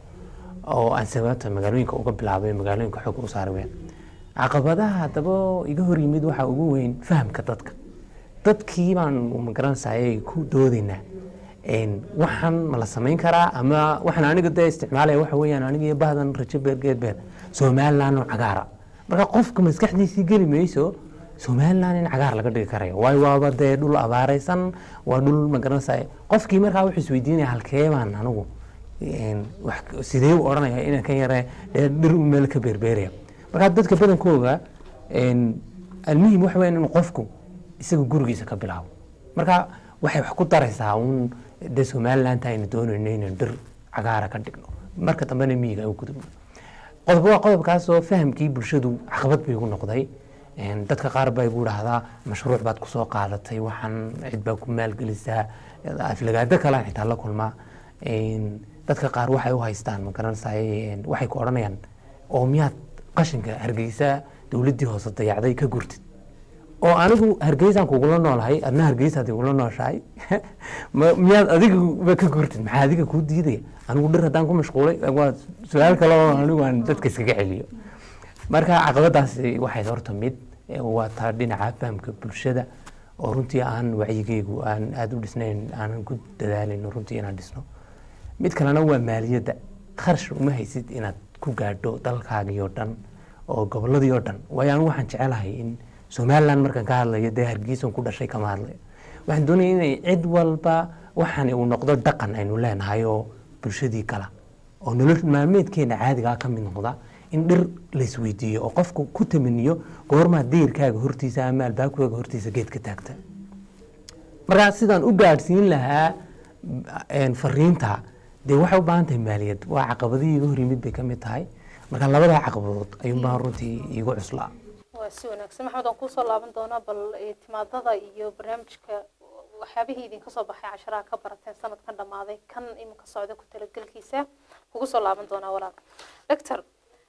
oo aan sababta magaalooyinka uga bilaabay magaalooyinka xoog u saari weyn caqabadaha haddaba iga hor yimid waxaa ugu weyn fahamka dadka dadkii baan magaranaysaayay ku doodaynaa Een, waxaan ma la samayn karaa ama waxaan aniga dee isticmaalaya waxa weeyaan aniga iyo bahdan rajo beer geed beer somaliland oo cagaara marka qofka maskaxdiisii geli mayso somaliland in cagaar laga dhigi karayo waayo waaba dee dhul abaaraysan waa dhul magaranaysaay qofkii markaa wuxuu isweydiinaya halkee baan anigu een, wax- sidee u odhanaya inaan ka yare dee dhir u meel ka beerbeeraya marka dadka badankooga een, almuhim waxa weeyaan inuu qofku isaga gurigiisa ka bilaabo marka waxay wax ku daraysaa uun dee somalilandta aynu doonayno inaynu dhir cagaara ka dhigno marka dambena miyiga ay u gudubno qodob waa qodobkaasoo fahamkii bulshadu caqabad bay igu noqday Een, dadka qaar baa igu dhahdaa mashruuc baad kusoo qaadatay waxaan cid baa ku maalgelisaa aflagaado kalean xitaa la kulmaa Een, dadka qaar waxay u haystaan ma garanaysaay een, waxay ku odhanayaan oo miyaad qashinka hargeysa dowladdii hoose dayacday ka gurtid oo anigu hargeysaan kugula noolahay adna hargeysaad igula nooshahay Ma- miyaad adiguba ka gurtid maxaa adiga kuu diidaya anigu dhir haddaan ku mashquulay waa su-aal kale oo anigu aan dadka iskaga celiyo marka caqabadaasi waxay horta mid ee waa taa dhinaca fahamka bulshada oo runtii aan wacyigeygu aan aada u dhisnayn aanan ku dadaalayno runtii inaan dhisno mid kalena waa maaliyadda kharash uma haysid inaad ku gaadho dalkaagii oo dhan oo gobolladii oo dhan waayo anigu waxaan jecelahay in somaliland markaan ka hadlayo dee hargeysan ku dhashay kama hadlayo waxaan doonaya inay cid walba waxaan uu noqdo dhaqan aynu leenahay oo bulshadii kala oo nolol maalmeedkeena caadigaa ka mid noqda in dhir laisweydiiyo oo qofku ku tamaniyo goormaa deyrkaaga hortiisa ama albaabkaaga hortiisa geed ka taagta markaa sidaan u gaadhsiin lahaa een, fariinta dee waxay u baahan tahay maaliyad waa caqabadihii iga hor yimid bay ka mid tahay marka labadaa caqabadood ayuun baan runtii iigu cuslaa waa si wanaagsan maxamed waan kusoo laaban doonaa bal eh, timaadada iyo barnaamijka waxyaabihii idinka soo baxay casharaha ka barateen sanadkan dhammaaday kan iminka socda ku talagelkiisa kugu soo laaban doonaa walaal doctor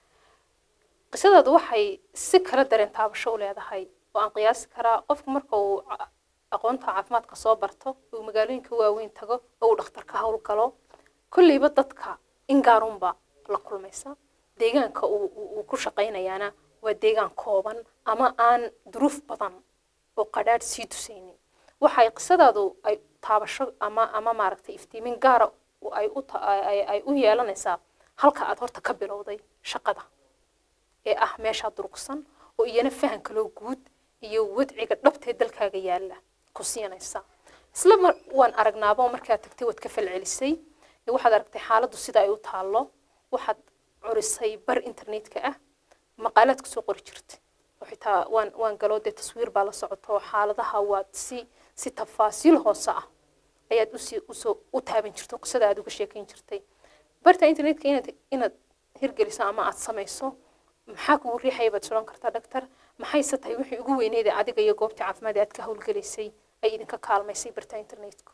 qisadaadu waxay si kala dareen taabasho u leedahay oo aan qiyaasi karaa qofku marka uu ca- aqoonta caafimaadka soo barto uu magaalooyinka waaweyn tago oo uu dhakhtarka howlgalo kolleyba dadka in gaarunba la kulmaysa deegaanka uu uu- uu ku shaqaynayaana waa deegaan kooban ama aan duruuf badan oo qadhaadh sii tusaynin waxay qisadaadu ay taabasho ama ama maaragtay iftiimin gaara u- ay u ta- ay- ay- ay u yeelanaysaa halka aad horta ka bilowday shaqada ee ah meeshaa durugsan oo iyana fahan kaloo guud iyo wadciga dhabtee dalkaaga yaalla ku siinaysa isla mar waan aragnaaba oo markaad tagtay waad ka falcelisay ee waxaad aragtay xaaladdu sida ay u taallo waxaad curisay bar internetka ah maqaalaad kusoo qori jirtay oo xitaa waan waan galoo dee taswiir baa la socota oo xaaladaha waad si si tafaasiil hoose ah ayaad usii usoo u taaban jirto qisada aad uga sheekayn jirtay barta internetka inaad inaad hirgeliso ama aad samayso maxaa kugu riixaya baad suran kartaa dhaktar maxayse tahay wixii ugu weyneyd ee adiga iyo goobtii caafimaad ee aad ka howlgelaysay ay idinka kaalmaysay barta internetka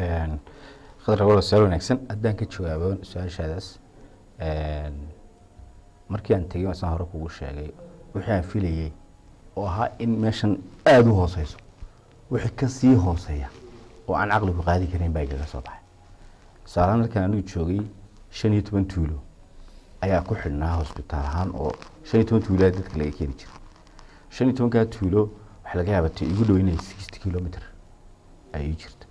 khadra wala su-aal wanaagsan haddaan ka jawaabo su-aashaadaas markii aan tegey saan hore kugu sheegay wixii aan filayey oo ahaa in meeshan aada u hooseyso wixii ka sii hooseeya oo aan caqligu qaadi karin baa igaga soo baxay tusaalahaan markaan anigu joogay shan iyo toban tuulo ayaa ku xidhnaa hosbitaal ahaan oo shan iyo toban tuuloa dadka laga keeni jiray shan iyo tobankaa tuulo waxaa laga yaaba ta igu dhow inay sixty kilometer ay ii jirto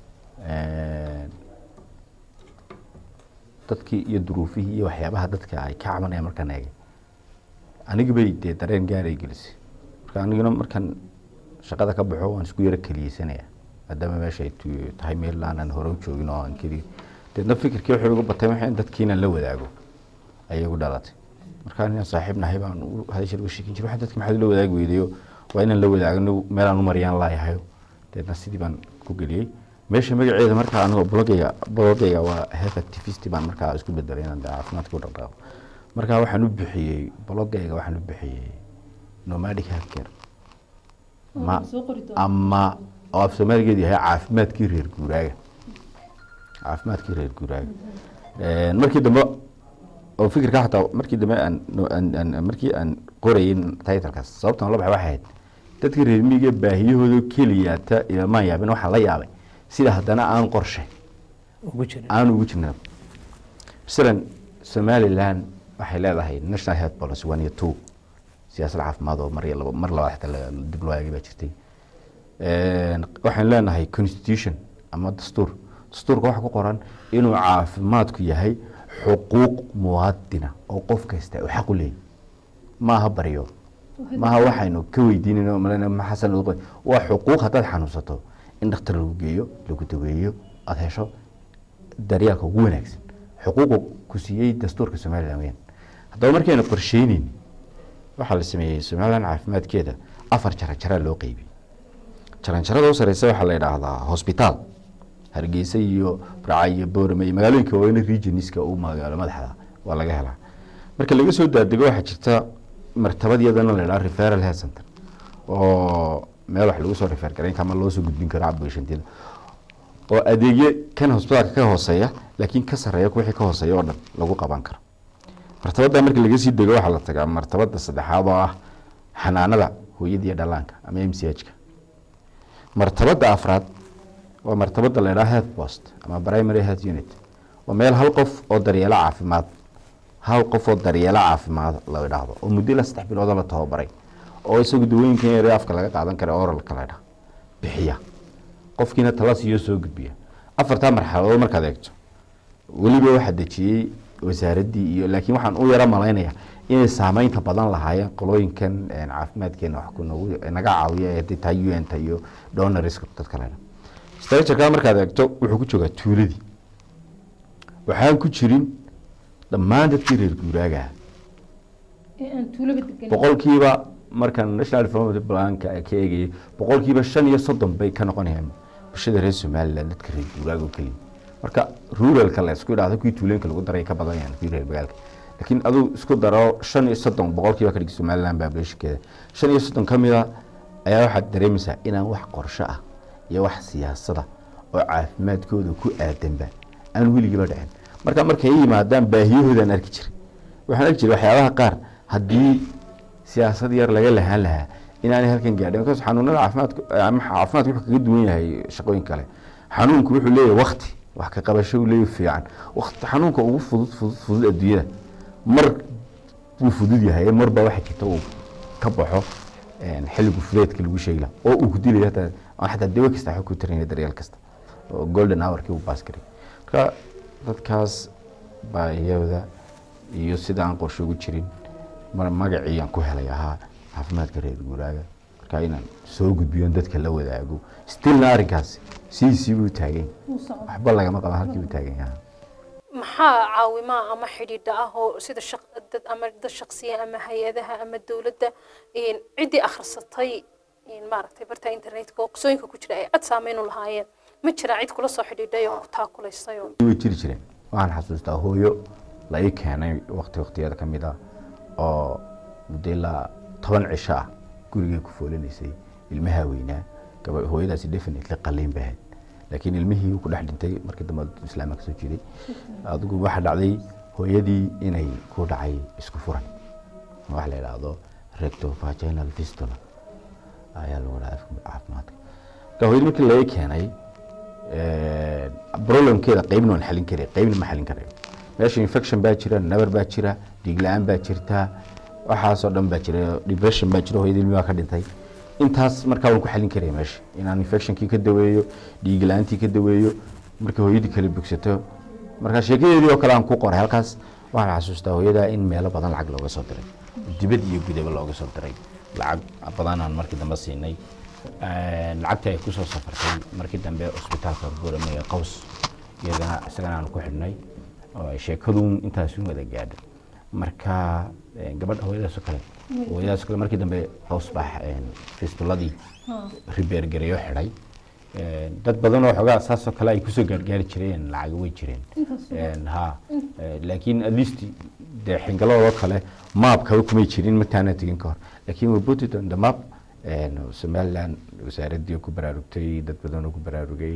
dadkii iyo duruufihii iyo waxyaabaha dadka ay ka cabanayaan markaan eegay aniga bay dee dareen gaar ay gelisay marka aniguna markaan shaqada ka baxo waan isku yaro keliyeysanaya maadaama meesha ay tu- tahay meel aanan hore u joogin oo aan keliya deedna fikirkii wuxuu igu batay waxay in dadkii inaan la wadaago ayay igu dhalatay markaa inaan saaxiib nahay baan u hadasha uga sheekin jiray waxa dadka maxaad la wadaagi weydayo waa inaan la wadaagno meelaan u mariyaan laayahayo deedna sidii baan ku geliyey meesha magaceeda markaa anigoo blogayga blogayga waa health activist baan markaa isku bedelay inaan dee caafimaadka u dhaqaaqo markaa waxaan u bixiyey blogayga waxaan u bixiyey nomadic healthcare ma ama oo af soomaaligeedu yahay caafimaadkii reer guuraaga caafimaadkii reer guuraaga markii dambe oo fikirka xataa markii dambe aan aan- aan- markii aan qorayay titlekaas sababtan la baxay waxay ahayd dadka reer miyiga baahiyahooda keliyaata ilmaan yaabin waxaa la yaabay sida haddana aan qorshe ugu jira aan ugu jirna masalan somaliland waxay leedahay national health policy one iyo two siyaasad caafimaad oo mar iyo laba mar labaad xitaa la- dib loo eegay baa jirtay waxaan leenahay constitution ama dastuur dastuurka waxaa ku qoran inuu caafimaadku yahay xuquuq muwaadina oo qof kasta uu xaq u leeyahy maaha baryo maaha waxaynu ka weydiinayno malena maxasan lagu qoy waa xuquuq haddaad xanuunsato in dhakhtar lagu geeyo lagu daweeyo aada hesho daryeelka ugu wanaagsan xuquuqu ku siiyey dastuurka somaliland weyaan haddaba markaynu qorsheyneyn waxaa la sameeyey somaliland caafimaadkeeda afar jara jaraa loo qeybiyey jaranjarada u sareysa waxaa la yidhaahdaa hosbitaal hargeysa iyo burca iyo boorame iyo magaalooyinka waaweyn regioniska u magaalo madaxda waa laga helaa marka laga soo daadego waxaa jirta martabad iyadana la yidhaha referal health center oo meel wax lagu soo refer garayn kara ama loo soo gudbin karo cabashantida oo adeegyo kan hosbitaalka ka hooseeya laakiin ka sareeya wixii ka hooseeya oo dhan lagu qaban karo martabada marka laga sii dego waxaa la tagaa martabada saddexaad oo ah xanaanada hooyada iyo dhalaanka ama m c h ka martabada afraad waa martabada la yidhaha health post ama primary health unit waa meel hal qof oo daryeelo caafimaad hal qof oo daryeelo caafimaad la idhaahdo oo muddo la saddex bilooda la tababaray oo isagu dawooyinkan yare afka laga qaadan kara oralka la ydhaha bixiya qofkiina tala siiyo soo gudbiya afartaa marxaladood markaad eegto weliba waxaa dejiyey wasaaraddii iyo laakiin waxaan u yaro malaynaya inay saameynta badan lahaayeen qolooyinkan caafimaadkeena wax ku nagu naga caawiya ee taa u n ta iyo donoriska dadka la ydhaha structureka markaad eegto wuxuu ku joogaa tuuladii waxaan ku jirin dhammaan dadkii reer guuraaga boqolkiiba markaan national development planka ka eegayay boqolkiiba shan iyo soddon bay ka noqonayaan bulshada reer somaliland dadka reer guuraaga oo keliya marka ruralka la isku idhahdo kuwii tuulooyinka lagu daray ka badan yahan kuwii reer magaalka laakiin aduu isku daro shan iyo soddon boqolkiiba ka dhigi somaliland populationkeeda shan iyo soddon ka mida ayaa waxaad dareemaysaa inaan wax qorsho ah iyo wax siyaasada oo caafimaadkooda ku aadanba aan weligiiba dhicin marka markay yimaadaan baahiyahoodaan arki jiray waxaan arki jiray waxyaabaha qaar haddii siyaasad yar laga lahaan lahaa inaanay halkan gaadhin markaas xanuunada caafimaadku ama caafimaadku wuxuu kaga duwan yahay shaqooyin kale xanuunku wuxuu leeyahay wakti wax ka qabasho uu leeyahay fiican wakti xanuunka ugu fudud fudud fudud adduunyada mar wuu fudud yahay marba waxa jirta uu ka baxo xilligu fudeedka lagu sheegi lahaa oo uu ku dilaya hataa aan xataa dawo kasta waxba ku tarinaya daryeel kasta oo golden hourkii uu baas garay marka dadkaas baahiyada iyo sida aan qorshe ugu jirin magacii aan ku helay ahaa caafimaadka reer guuraaga marka inaan soo gudbiyo dadka la wadaago stilna arrinkaasi sidiisii buu taagan waxba lagama qaban halkii buu taagan yahay maxaa caawimaa ama xidhiidha ah oo sida dad ama dad shaqsiya ama hay-adaha ama dowladda ciddii akhrisatay maaragtay barta internetka oo qisooyinka ku jira ay cad saameyn u lahaayeen ma jira cid kula soo xidhiidhay oo ku taakulaysay oo way jiri jireen waxaan xasuustaa hooyo la ii keenay waqti waqtiyada ka mid ah oo muddo ilaa toban cisho ah gurigay ku foolinaysay ilmaha weynaa gaba hooyadaasi definitely qaliin bay ahayd laakiin ilmihii ku dhex dhintay markii dambe islaamka kasoo jiray adigu waxaa dhacday hooyadii inay ku dhacay isku furan waxa la yidhaahdo recto vaginal fistula ayaa lagu dhaha afka caafimaadka marka hooyadii markii laga keenay problemkeeda qeybna waan xalin karay qeybna ma xalin karayo meesha infection baa jira nabar baa jira dhiig la-aan baa jirta waxaasoo dhan baa jira depression baa jira hooyadii ilmi baa ka dhintay intaas markaa waan ku xalin karaya meesha inaan infectionkii ka daweeyo dhiig la-aantii ka daweeyo markii hooyadii kala bogsato markaa sheekadeedii oo kale aan ku qoray halkaas waxaan xasuustaa hooyada in meelo badan lacag looga soo diray dibad iyo gudaba looga soo diray lacag badanaan markii dambe siinay lacagtii ay kusoo safartay markii dambe cusbitaalka buurame ee qaws iyagana isagana aan ku xidhnay oo sheekadun intaasu wada gaadho marka gabadha hooyadaasoo kale hooyadaasoo kale markii dambe qaws baa fistuladii ribeer gareeyo xidhay dad badan oo xoogaa saasoo kale ay kusoo gaargaari jireen lacaga way jireen ha laakiin at least dee xingaladoo kale maabkaba kumay jirin martaana tegin ka hor laakiin we put it on the map somaliland wasaaraddii ku baraarugtay dad badan oo ku baraarugay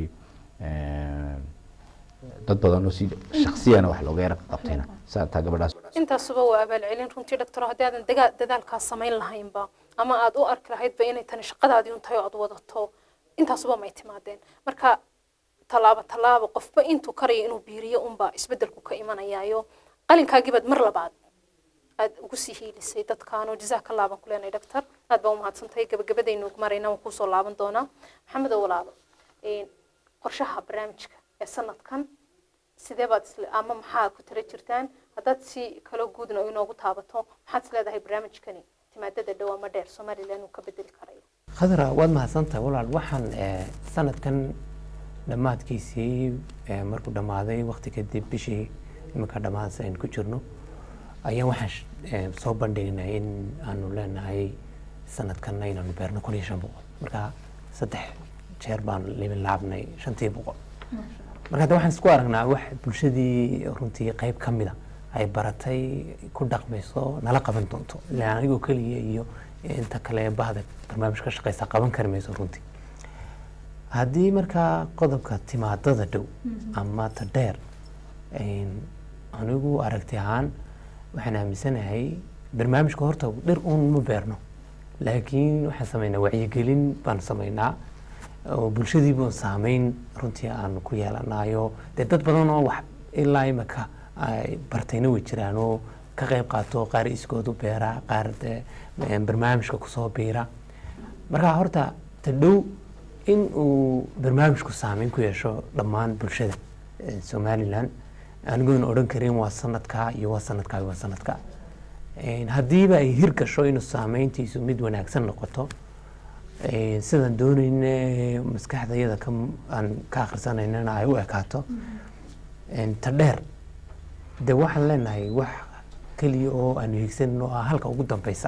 dad badan oo si shaksiyana wax looga yara qabtayna saa taa gabadhaas intaasuba waa abaalcelin runtii doctor haddii aadan dagaa dadaalkaas samayn lahaynba ama aad u arki lahaydba inay tani shaqadaadii un tahay oo aad wadato intaasuba may timaadeen marka tallaabo tallaabo qofba intuu karayo inuu biiriyo unbaa isbeddelku ka imanayaayo qalinkaagiibaad mar labaad aad ugu sii hiilisay dadkaanoo jazaaka allah baan ku leenahay doctor aad baa umahadsantahay gabagabadaynu ugu marayna waan kuusoo laaban doonaa maxamedow walaalo qorshaha barnaamijka ee sanadkan sidee baad isle ama maxaad ku tala jirtaan haddaad si kalo guudna inoogu taabato maxaad is leedahay barnaamijkani timaadada dhow ama dheer somaliland uu ka bedeli karayo khadra waad mahadsantahay walaal waxaan sanadkan dhammaadkiisii markuu dhammaaday waqti kadib bishii iminka dhammaadsa aynu ku jirno ayaan waxaan soo bandhignay in aanu leenahay sanadkan inaanu beerno kun iyo shan boqol marka saddex jeer baan libin laabnay shantii boqol marka hadda waxaan isku aragnaa wax bulshadii runtii qayb ka mida ay baratay ku dhaqmayso nala qaban doonto ilaan anigoo keliya iyo inta kale bahda barnaamij ka shaqeysa qaban kari mayso runtii haddii markaa qodobka timaadada dhow ama ta dheer een, anigu aragti ahaan waxaan aaminsanahay barnaamijka horta dhir uun ma beerno laakiin waxaan sameynaa wacyigelin baan sameynaa oo bulshadii baan saameyn runtii aan ku yeelanayo dee dad badan oo wax ilaa imika ay bartayna way jiraan oo ka qayb qaato qaar iskoodu beera qaar dee een, barnaamijka kusoo biira marka horta ta dhow in uu barnaamijku saameyn ku yeesho dhammaan bulshada eh, somalilan anigoona odhan karin waa sanadkaa iyo waa sanadkaa iyo waa sanadkaa Een, haddiiba ay hirgasho inuu saameyntiisu mid wanaagsan noqoto een, sidaan doonayne maskaxdayada ka aan ka akhrisanaynana ay u ekaato een, ta dheer de waxaan leenahay wax keliya oo aanu hiigsanin oo ah halka ugu dambeysa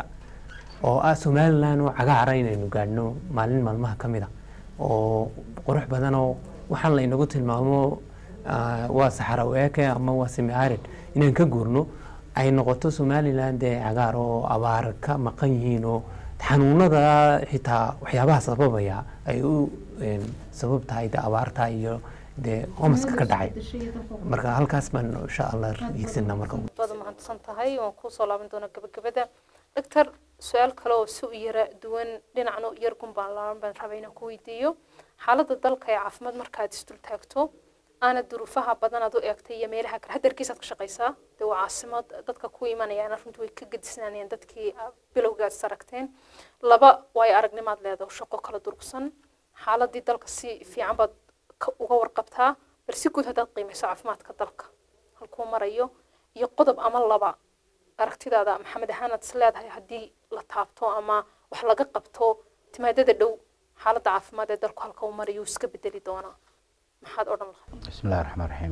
oo ah somalilan oo cagaara inaynu gaadhno maalin maalmaha ka mid a oo qurux badan oo waxaan la inagu tilmaamo ah, waa saxara eeke ama waa semi arid inaan ka guurno ay noqoto somalilan dee cagaar oo abaar ka maqan yihiin oo xanuunada xitaa waxyaabaha sababaya ay u een, sabab tahay de abaarta iyo dee homaska ka dhacay marka halkaas baan insha allah hiigsanaa marka ugu baad mahadsan tahay waan kusoo laaban doonaa gabagabada doctor su-aal kale oo si u yara duwan dhinacna yar gunbaan laaban baan rabaa inaan ku weydiiyo xaaladda dalka ee caafimaad markaad isdul taagto aana duruufaha badan aad u eegtay iyo meelaha kale hadarkiisaad ka shaqaysaa dee waa caasimad dadka ku imanayaan runtii way ka gedisnaanayaan dadkii ah, bilowgaad is aragteen laba waayo aragnimaad leedaho shaqo kala durugsan xaaladii dalka si fiican baad ka- uga warqabtaa bal si guud haddaad qiimeyso caafimaadka dalka halkuu marayo iyo qodob ama laba aragtidaada maxamed ahaanaad is leedahay haddii la taabto ama wax laga qabto timaadada dhow xaaladda caafimaad ee dalku halka uu marayo uu iska bedeli doonaa maxaad odhan lahayd bismi illahi raxmaan raxiim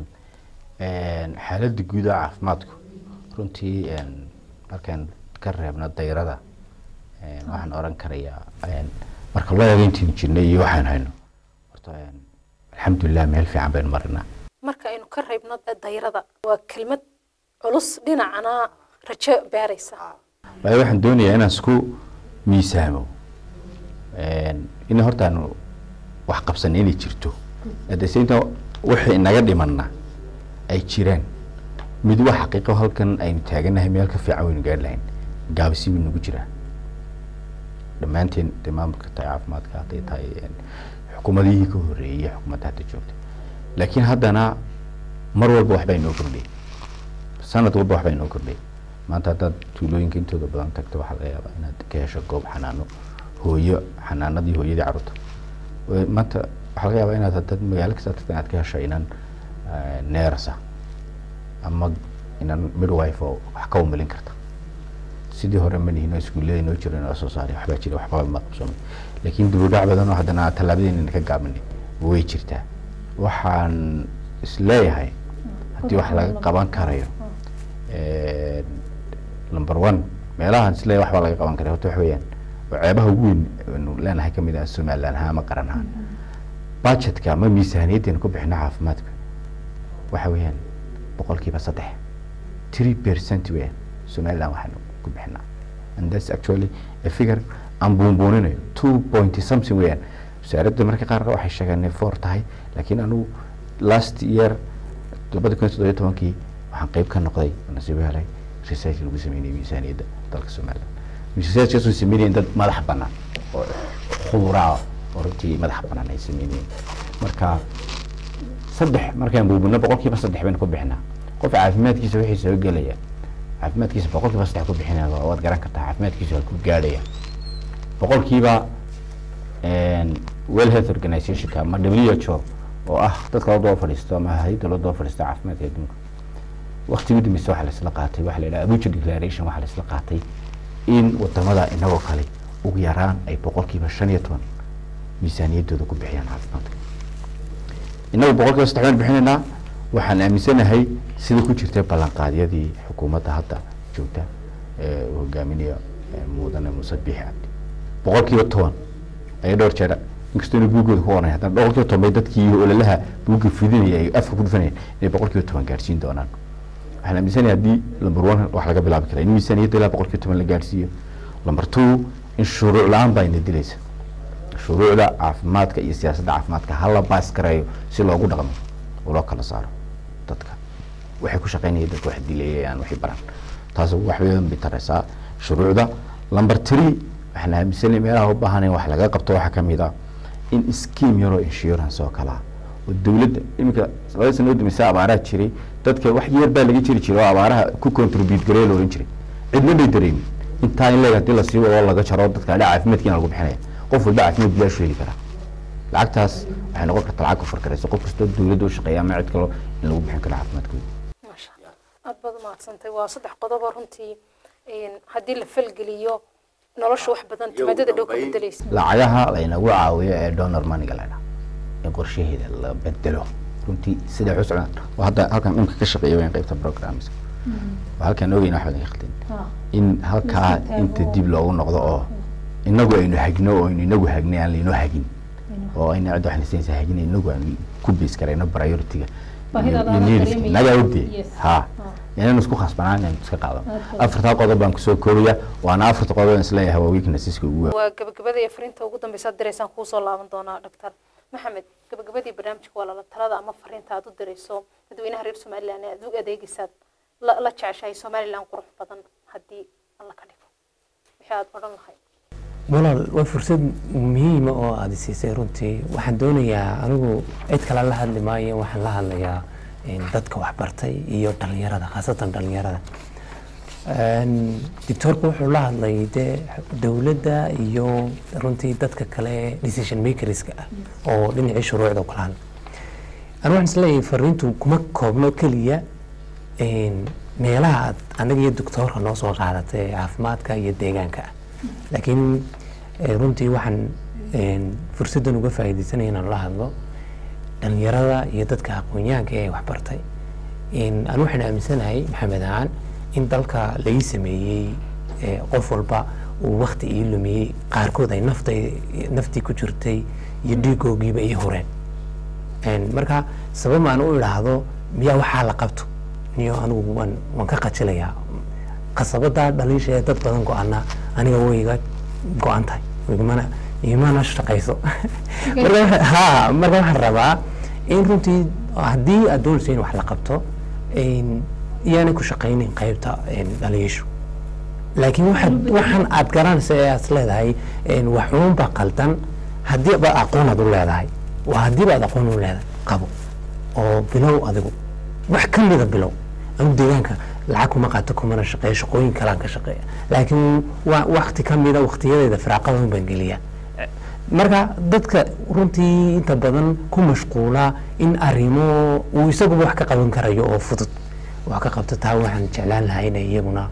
xaaladda guud ee caafimaadku runtii een, markaan ka reebno dayrada een, waxaan oran karayaa een, marka loo eego intiinu jirnay iyo waxaan hayno horta een, alxamdulilah meel fiican baynu marinaa marka aynu ka reebno dayrada waa kelmad culus dhinacana rajo beeraysa waayo waxaan doonayaa inaan isku miisaamo een, in horta aanu wax qabsan inay jirto adeseynta wixii inaga dhimanna ay jiraan mid waa xaqiiqo halkan aynu taaganahay meel ka fiican waynu gaari lahayn gaabisi buu nagu jiraa dhammaanteen dee maamulka tahay caafimaadka hadday tahay een, xukuumadihii ka horreeyey xukuumadda hadda joogta laakiin haddana mar walba waxbaa inoo kordhiyay sanad walba waxbaa inoo kordhiyay maanta haddaad tuulooyinka intooda badan tagto waxaa laga yaabaa inaad ka hesho goob xanaano hooyo xanaanadii hooyadii carruurta Way- maanta waxaa laga yaabaa inaad haddaad magaalo kasta tagto inaad ka hesho inan neerasa ama inan midwife oo wax ka umilin karta sidii hore ma nihin oo iskuullada inoo jiro inoo soo saaray waxbaa jira waxba ma qabsoomay laakiin dibudhac badan oo haddana tallaabadeenina ka gaabinay way jirtaa waxaan isleeyahay haddii wax laga qaban karayo een, number one meelahan isleeyahay waxbaa laga qaban karaya horta waxa weeyaan oo ceebaha ugu weyn aynu leenahay ka mid ah somaliland ahaan ama qaran ahaan budgetka ama miisaaniyaddeenu ku bixino caafimaadka waxa weeyaan boqolkiiba saddex three percent weeyaan somaliland waxaanu ku bixinaa and that's actually a figure aan buunbuuninayo two point something weeyaan wasaaradda marka qaar waxay sheegeen inay four tahay laakiin anigu last year labada kun iyo toddobiyo tobankii waxaan qeyb ka noqday oo nasiibo helay research lagu sameynayay miisaaniyadda dalka somaliland researchkaas oo sameynayeen dad madax bannaan oo khuburaa oo runtii madax bannaan ay sameynayeen marka saddex markaan buubino boqolkiiba saddex baynu ku bixinaa qof caafimaadkiisa wixii soo gelaya caafimaadkiisa boqolkiiba saddex ku bixinaya waa- waad garan kartaa caafimaadkiisa halkuu gaadhaya boqolkiiba well health organizationka ama w h o oo ah dadka loo daba fadhiisto ama hay-adda loo daba fadhiisto caafimaadka adduunka waqtigii dambaysa waxaa laisla qaatay waxaa la yidhaha abuja declaration waxaa laisla qaatay in wadamada inagoo kale ugu yaraan ay boqolkiiba shan iyo toban miisaaniyaddooda ku bixiyaan caafimaadka innagu boqolkiiba saddex baynu bixinaynaa waxaan aaminsanahay sida ku jirtay ballanqaadyadii xukuumadda hadda joogta ee uu hogaaminayo ee mudane muuse biixi cabdi boqolkiiba toban ayay dhowr jeer inkastoo inay buuggooda ku qoranay haddana boqolkiiba toban bay dadkii ololaha buugga fidinaya ay afka ku dhufanayeen inay boqolkiiba toban gaarsiin doonaan waxaan aaminsanahay haddii lamber one wax laga bilaabi kara in miisaaniyadda ilaa boqolkiiba toban la gaarsiiyo lamber two in shuruuc la-aan baa ina dilaysa shuruucda caafimaadka iyo siyaasadda caafimaadka hala baas gareeyo si loogu dhaqmo oo loo kala saaro dadka waxay ku shaqaynaya dadka wax dilayayaan waxay baran taas wax weyn bay taraysaa shuruucda lamber three waxaan aaminsanahay meelaha u baahan in wax laga qabto waxaa kamid ah in scheme yaroo insurance oo kala oo dowladda iminka labada sano u dambaysa abaaraha jiray dadka wax yar baa laga jiri jiray oo abaaraha ku contribute gareeya la oran jiray cidna bay dareemin intaa in leeg hadii lasii wado laga jaro dadka dha caafimaadkiina lagu bixinaya qof walba caafimaad bilaashu heli karaa lacagtaas waxay noqon kartaa lacag ku farkaraysa qof kastoo dowladda u shaqeeya ama cid kalo in lagu bixin karo caafimaadkooda maasha allah aada baad umahadsantay waa saddex qodobo runtii haddii la falgeliyo nolosha wax badan timaadada dhow ka bedelaysa lacagaha laynagu caawiyo ee donor maniga la dhaa in qorshaheeda la bedelo runtii sida xuscdan oo hadda halkan imka ka shaqeeya wayn qaybta programs oo halkan ogeyna wax badan ka khaldin in halkaa inta dib loogu noqdo oo inagu aynu hagno oo aynu inagu hagnay aan laynoo hagin oo ayna cidda wax nasinaysa hagin inagu aan ku base garayno priority-ga iyo needska nagaa ogdee ha inaynu isku khasbanaan inaynu iska qaadano afartaa qodob baan kusoo koobaya waana afarta qodob aan isleeyahay waa weaknesseska ugu waa gabagabada iyo fariinta ugu dambeysa aad diraysaan kuusoo laaban doonaa doctor maxamed gabagabadii barnaamijka waa lala talada ama fariinta aad u dirayso dadweynaha reer somaliland ee aad u adeegaysaad la la jeceshahay somaliland qurux badan haddii alla ka dhigo wixii aad odhan lahayd walaal waa fursad muhiima oo aada siisay runtii waxaan doonayaa anigu cid kale la hadli maayo waxaan la hadlayaa dadka waxbartay iyo dhalinyarada khaasatan dhalinyarada doctoorku wuxuu la hadlay dee dowladda iyo runtii dadka kale decision makerska ah oo dhinacii shuruucda kala hadla anigu waxaan isleeyahay fariintu kuma koobno keliya meelaha aad anaga iyo doctoorka noo soo qaadatay caafimaadka iyo deegaanka ah laakiin runtii waxaan fursaddan uga faa'iidaysanaya inaan la hadlo dhalinyarada iyo dadka aqoon-yahanka ee waxbartay anu waxaan aaminsanahay maxamed ahaan in dalka laii sameeyey qof walba uu wakti ii lumiyey qaarkood ay nafta naftii ku jirtay iyo dhiigoogiiba ii horeen marka sabab aan u idhaahdo miyaa waxaa la qabto niyo anigu waan waan ka qajilayaa qasabada dhaliisha ee dad badan go-ana aniga way iga go-an tahay igmana imana shaqayso marka ha marka waxaan rabaa in runtii haddii aad doonayso in wax la qabto iyaanay ku shaqaynin qaybta dhaliishu laakiin waxaad waxaan aad garanaysa ee aad leedahay waxuunba qaldan haddii ba aqoon aad u leedahay waa haddii baad aqoon u leedahay qabo oo bilow adigu wax ka mida bilow anu deegaanka lacag kuma qaato kumana shaqeeyo shaqooyin kalaan ka shaqeeya laakiin waa wakti ka mida waktiyadeeda firaaqadan baan geliya marka dadka runtii inta badan ku mashquula in arrimo uu isaguba wax ka qaban karayo oo fudud wax ka qabto taa waxaan jeclaan lahaa inay iyaguna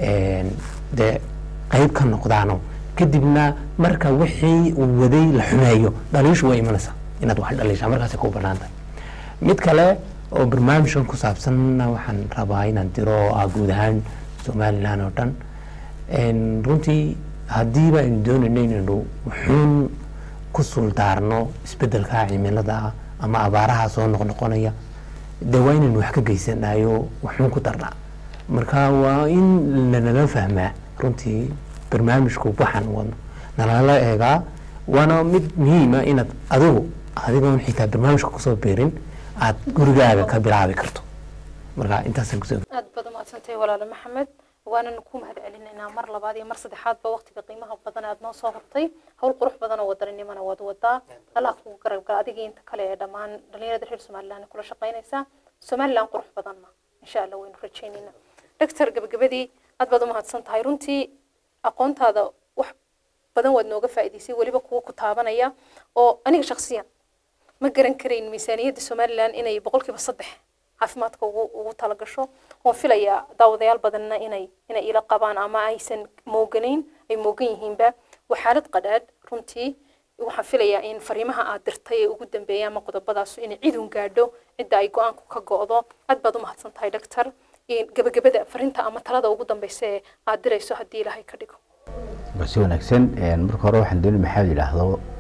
dee qayb ka noqdaano kadibna marka wixii uu waday la xumeeyo dhaliishu waa imanaysaa inaad wax dhaliishaa markaasay ku banaan tahay mid kale oo barnaamijkan ku saabsanna waxaan rabaa inaan diro oo ah guud ahaan somalilan oo dhan runtii haddiiba aynu doonayno inaynu wuxuun ku suldaarno isbedelka cimilada ah ama abaaraha soo noqnoqonaya de waa inaynu wax ka geysanayo wuxuun ku darnaa marka waa in lanala fahmaa runtii barnaamijku waxaan wadno nalala eegaa waana mid muhiima inaad adigu adigoon xitaa barnaamijka kusoo beerin aad gurigaaga ka bilaabi karto marka intaasaan kusoo aad baad umahadsantahay walaalo maxamed waanan ku mahad celinaynaa mar labaad iyo mar saddexaadba waqtiga qiimaha badan aad noo soo hortay howl qurux badan oo wadaninimana waad wadaa allah kugu garab gala adigii inta kale ee dhammaan dhalinyarada reer somaliland kula shaqaynaysaa somaliland qurux badanna insha allah waynu rajaynaynaa doctor gabagabadii aad baad umahadsan tahay runtii aqoontaada wax badan waad nooga faa'iidaysay weliba kuwa ku taabanaya oo aniga shakhsiyan ma garan karayn miisaaniyadda somaliland inay boqolkiiba saddex caafimaadka ugu ugu talagasho oon filayaa daawadayaal badanna inay inay ila qabaan ama aysan mooganayn ay moogan yihiinba waa xaalad qadhaadh runtii waxaan filayaa in fariimaha aad dirtay ee ugu dambeeya ama qodobadaasu inay cidun gaadho cidda ay go-aanku ka go'do aad baad u mahadsan tahay doctor gabagabada fariinta ama talada ugu dambeysa ee aad dirayso haddii ilaahay ka dhigo waa si wanaagsan marka hore waxaan doonay maxaa la yidhaahdo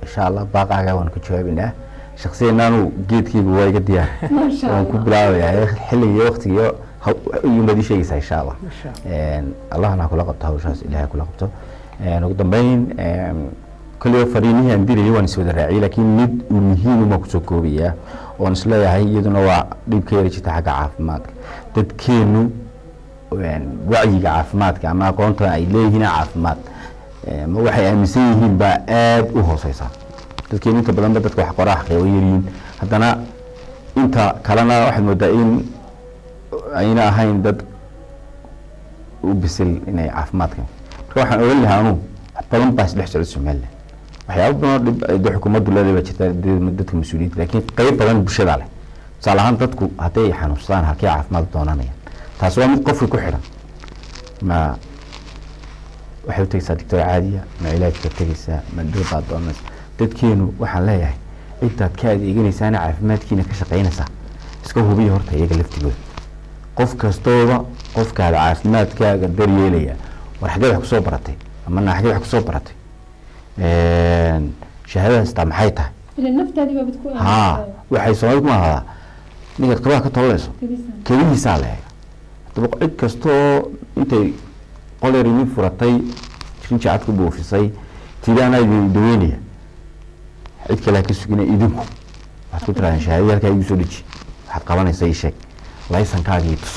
insha allah baaqaaga waan ku jawaabaynaa shaksiyan anu geedkayga waa iga diyaar Masha waan ku Allah. bilaabayaa xilligiiyo waqtigiiyo iyuunbaad ii sheegaysaa insha allah Masha Een, allahna ha kula qabto hawshaas ilaahay ha kula qabto Een, ugu dambeyn een, kolliba fariimihii aan dirayay waan iswada raaciyay laakiin mid uu muhiim uma kusoo koobayaa oon isleeyahay iyaduna waa dhib ka yara jirta xagga caafimaadka dadkeenu een, wacyiga caafimaadka ama aqoonta ay leeyihiin caafimaad een, ma waxay aaminsan yihiin baa aad u hooseysa dadkeenu inta badanba dadka wax qoraa xaqiiqo yaryihiin haddana inta kalena waxaad moodaa in ayna ahayn dad u bisil inay caafimaadka marka waxaan ogan lahaa anu wax badan baa isdhex socda somaliland waxyaaba badan oo dhib ay dee xukuumaddu leedahay baa jirta dee dadka mas-uuliyiinta laakiin qeyb badan bulshada leh tusaale ahaan dadku hadday xanuunsadaan halkee caafimaad doonanayaan taasi waa mid qofka ku xidhan ma waxay u tegeysaa doctor caadiya ma cilaajka tegeysaa ma dhirbaad doonaysa dadkeenu waxaan leeyahay ciddaad ka adeeganaysaana caafimaadkiina ka shaqaynaysaa iska hubiya horta iyaga laftigooda qof kastooba qofkaada caafimaadkaaga daryeelaya war xageed wax kusoo baratay ama naa xageed wax kusoo baratay shahaadadaas taa maxay tahay ilan naftaadii baa bad ku haa waxay soomaalida ku mahaadaa ninkaad kabaha ka tolanayso kelihiisaa la eega haddaba cid kastoo intay qol yar idin furatay rinji cad ku buufisay tidaana idin daweynaya cid kale ha ka sugina idinku waxaad ku tirahdeen shahaadadii halkaa igu soo deji waxaad qabanaysa ii sheeg laysankaagii tus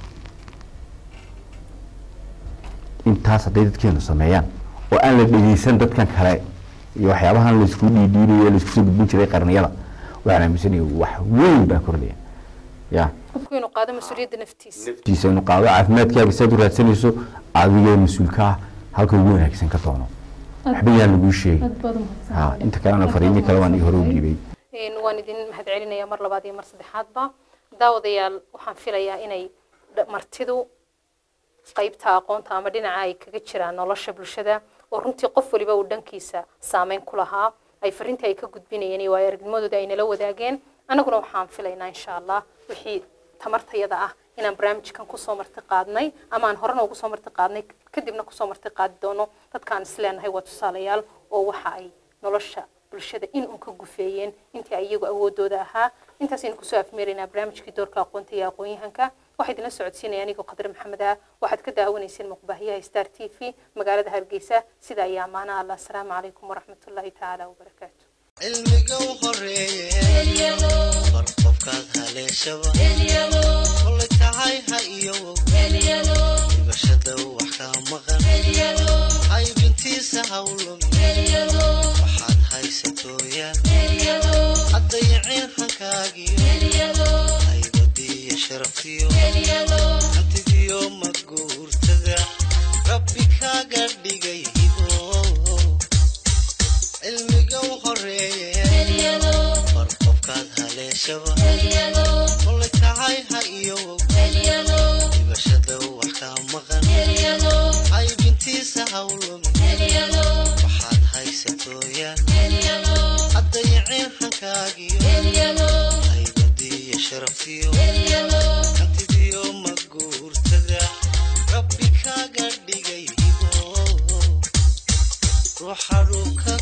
intaas hadday dadkeenu sameeyaan oo aan la dhegeysan dadkan kale iyo waxyaabahan laysku dhiidhiidayo laysku soo gudbin jiray qarniyada waxaan aaminsanaya wax weyn baa kordhaya ya qofku inuu qaado mas-uuliyadda naftiisa naftiisa inuu qaado caafimaadkaaga saad u raadsanayso adigoo mas-uulka ah halka ugu wanaagsan ka doono waxba yaan laguu sheegin aad baad umahadsan ha inta kalena fariimi kale waan ii hore u dhiibay Een, waan idin mahadcelinayaa mar labaad iyo mar saddexaadba daawadayaal waxaan filayaa inay dha- martidu qaybta aqoonta ama dhinaca ay kaga jiraan nolosha bulshada oo runtii qof waliba uu dhankiisa saameyn ku lahaa ay fariintii ay ka gudbinayeen iyo waayo aragnimadooda ay nala wadaageen annaguna waxaan filaynaa insha allah wixii tamartayada ah inaan barnaamijkan kusoo marti qaadnay ama aan horena ugu soo marti qaadnay kadibna kusoo marti qaadi doono dadkaan isleenahay waa tusaalayaal oo waxa ay nolosha bulshada in uun ka gufeeyeen intii ay iyagu awoodooda ahaa intaasaynu kusoo afmeeraynaa barnaamijkii doorka aqoonta iyo aqoon-yahanka waxaa idinla socodsiinaya anigoo qadre maxamed ah waxaad ka daawanayseen muqbaahiyaha star t v magaalada hargeysa sida ayaa amaana allah asalaamu calaykum waraxmatullaahi tacaala wabarakaatu cilmiga u horeeye bar qofkaad haleeshaba kolay tahay ha iyowow dhibashada wax kaa maqan qaybintiisa hawlum waxaad haysatooyaan haddayiceen hankaagiyo haybadiiyo sharaftiyo hantidiyo maguurtada rabbi kaaga dhigay hibo cilmiga u horeeye bar qofkaad haleeshaba kolay tahay ha iyowow dhibashada wax kaa maqan qaybintiisa hawlum waxaad haysatooyaan haddayiceen hankaagiyo haybadiiyo sharaftiyo hantidiyo maguurtada rabbi kaaga dhigay hibo ruuxa dhulka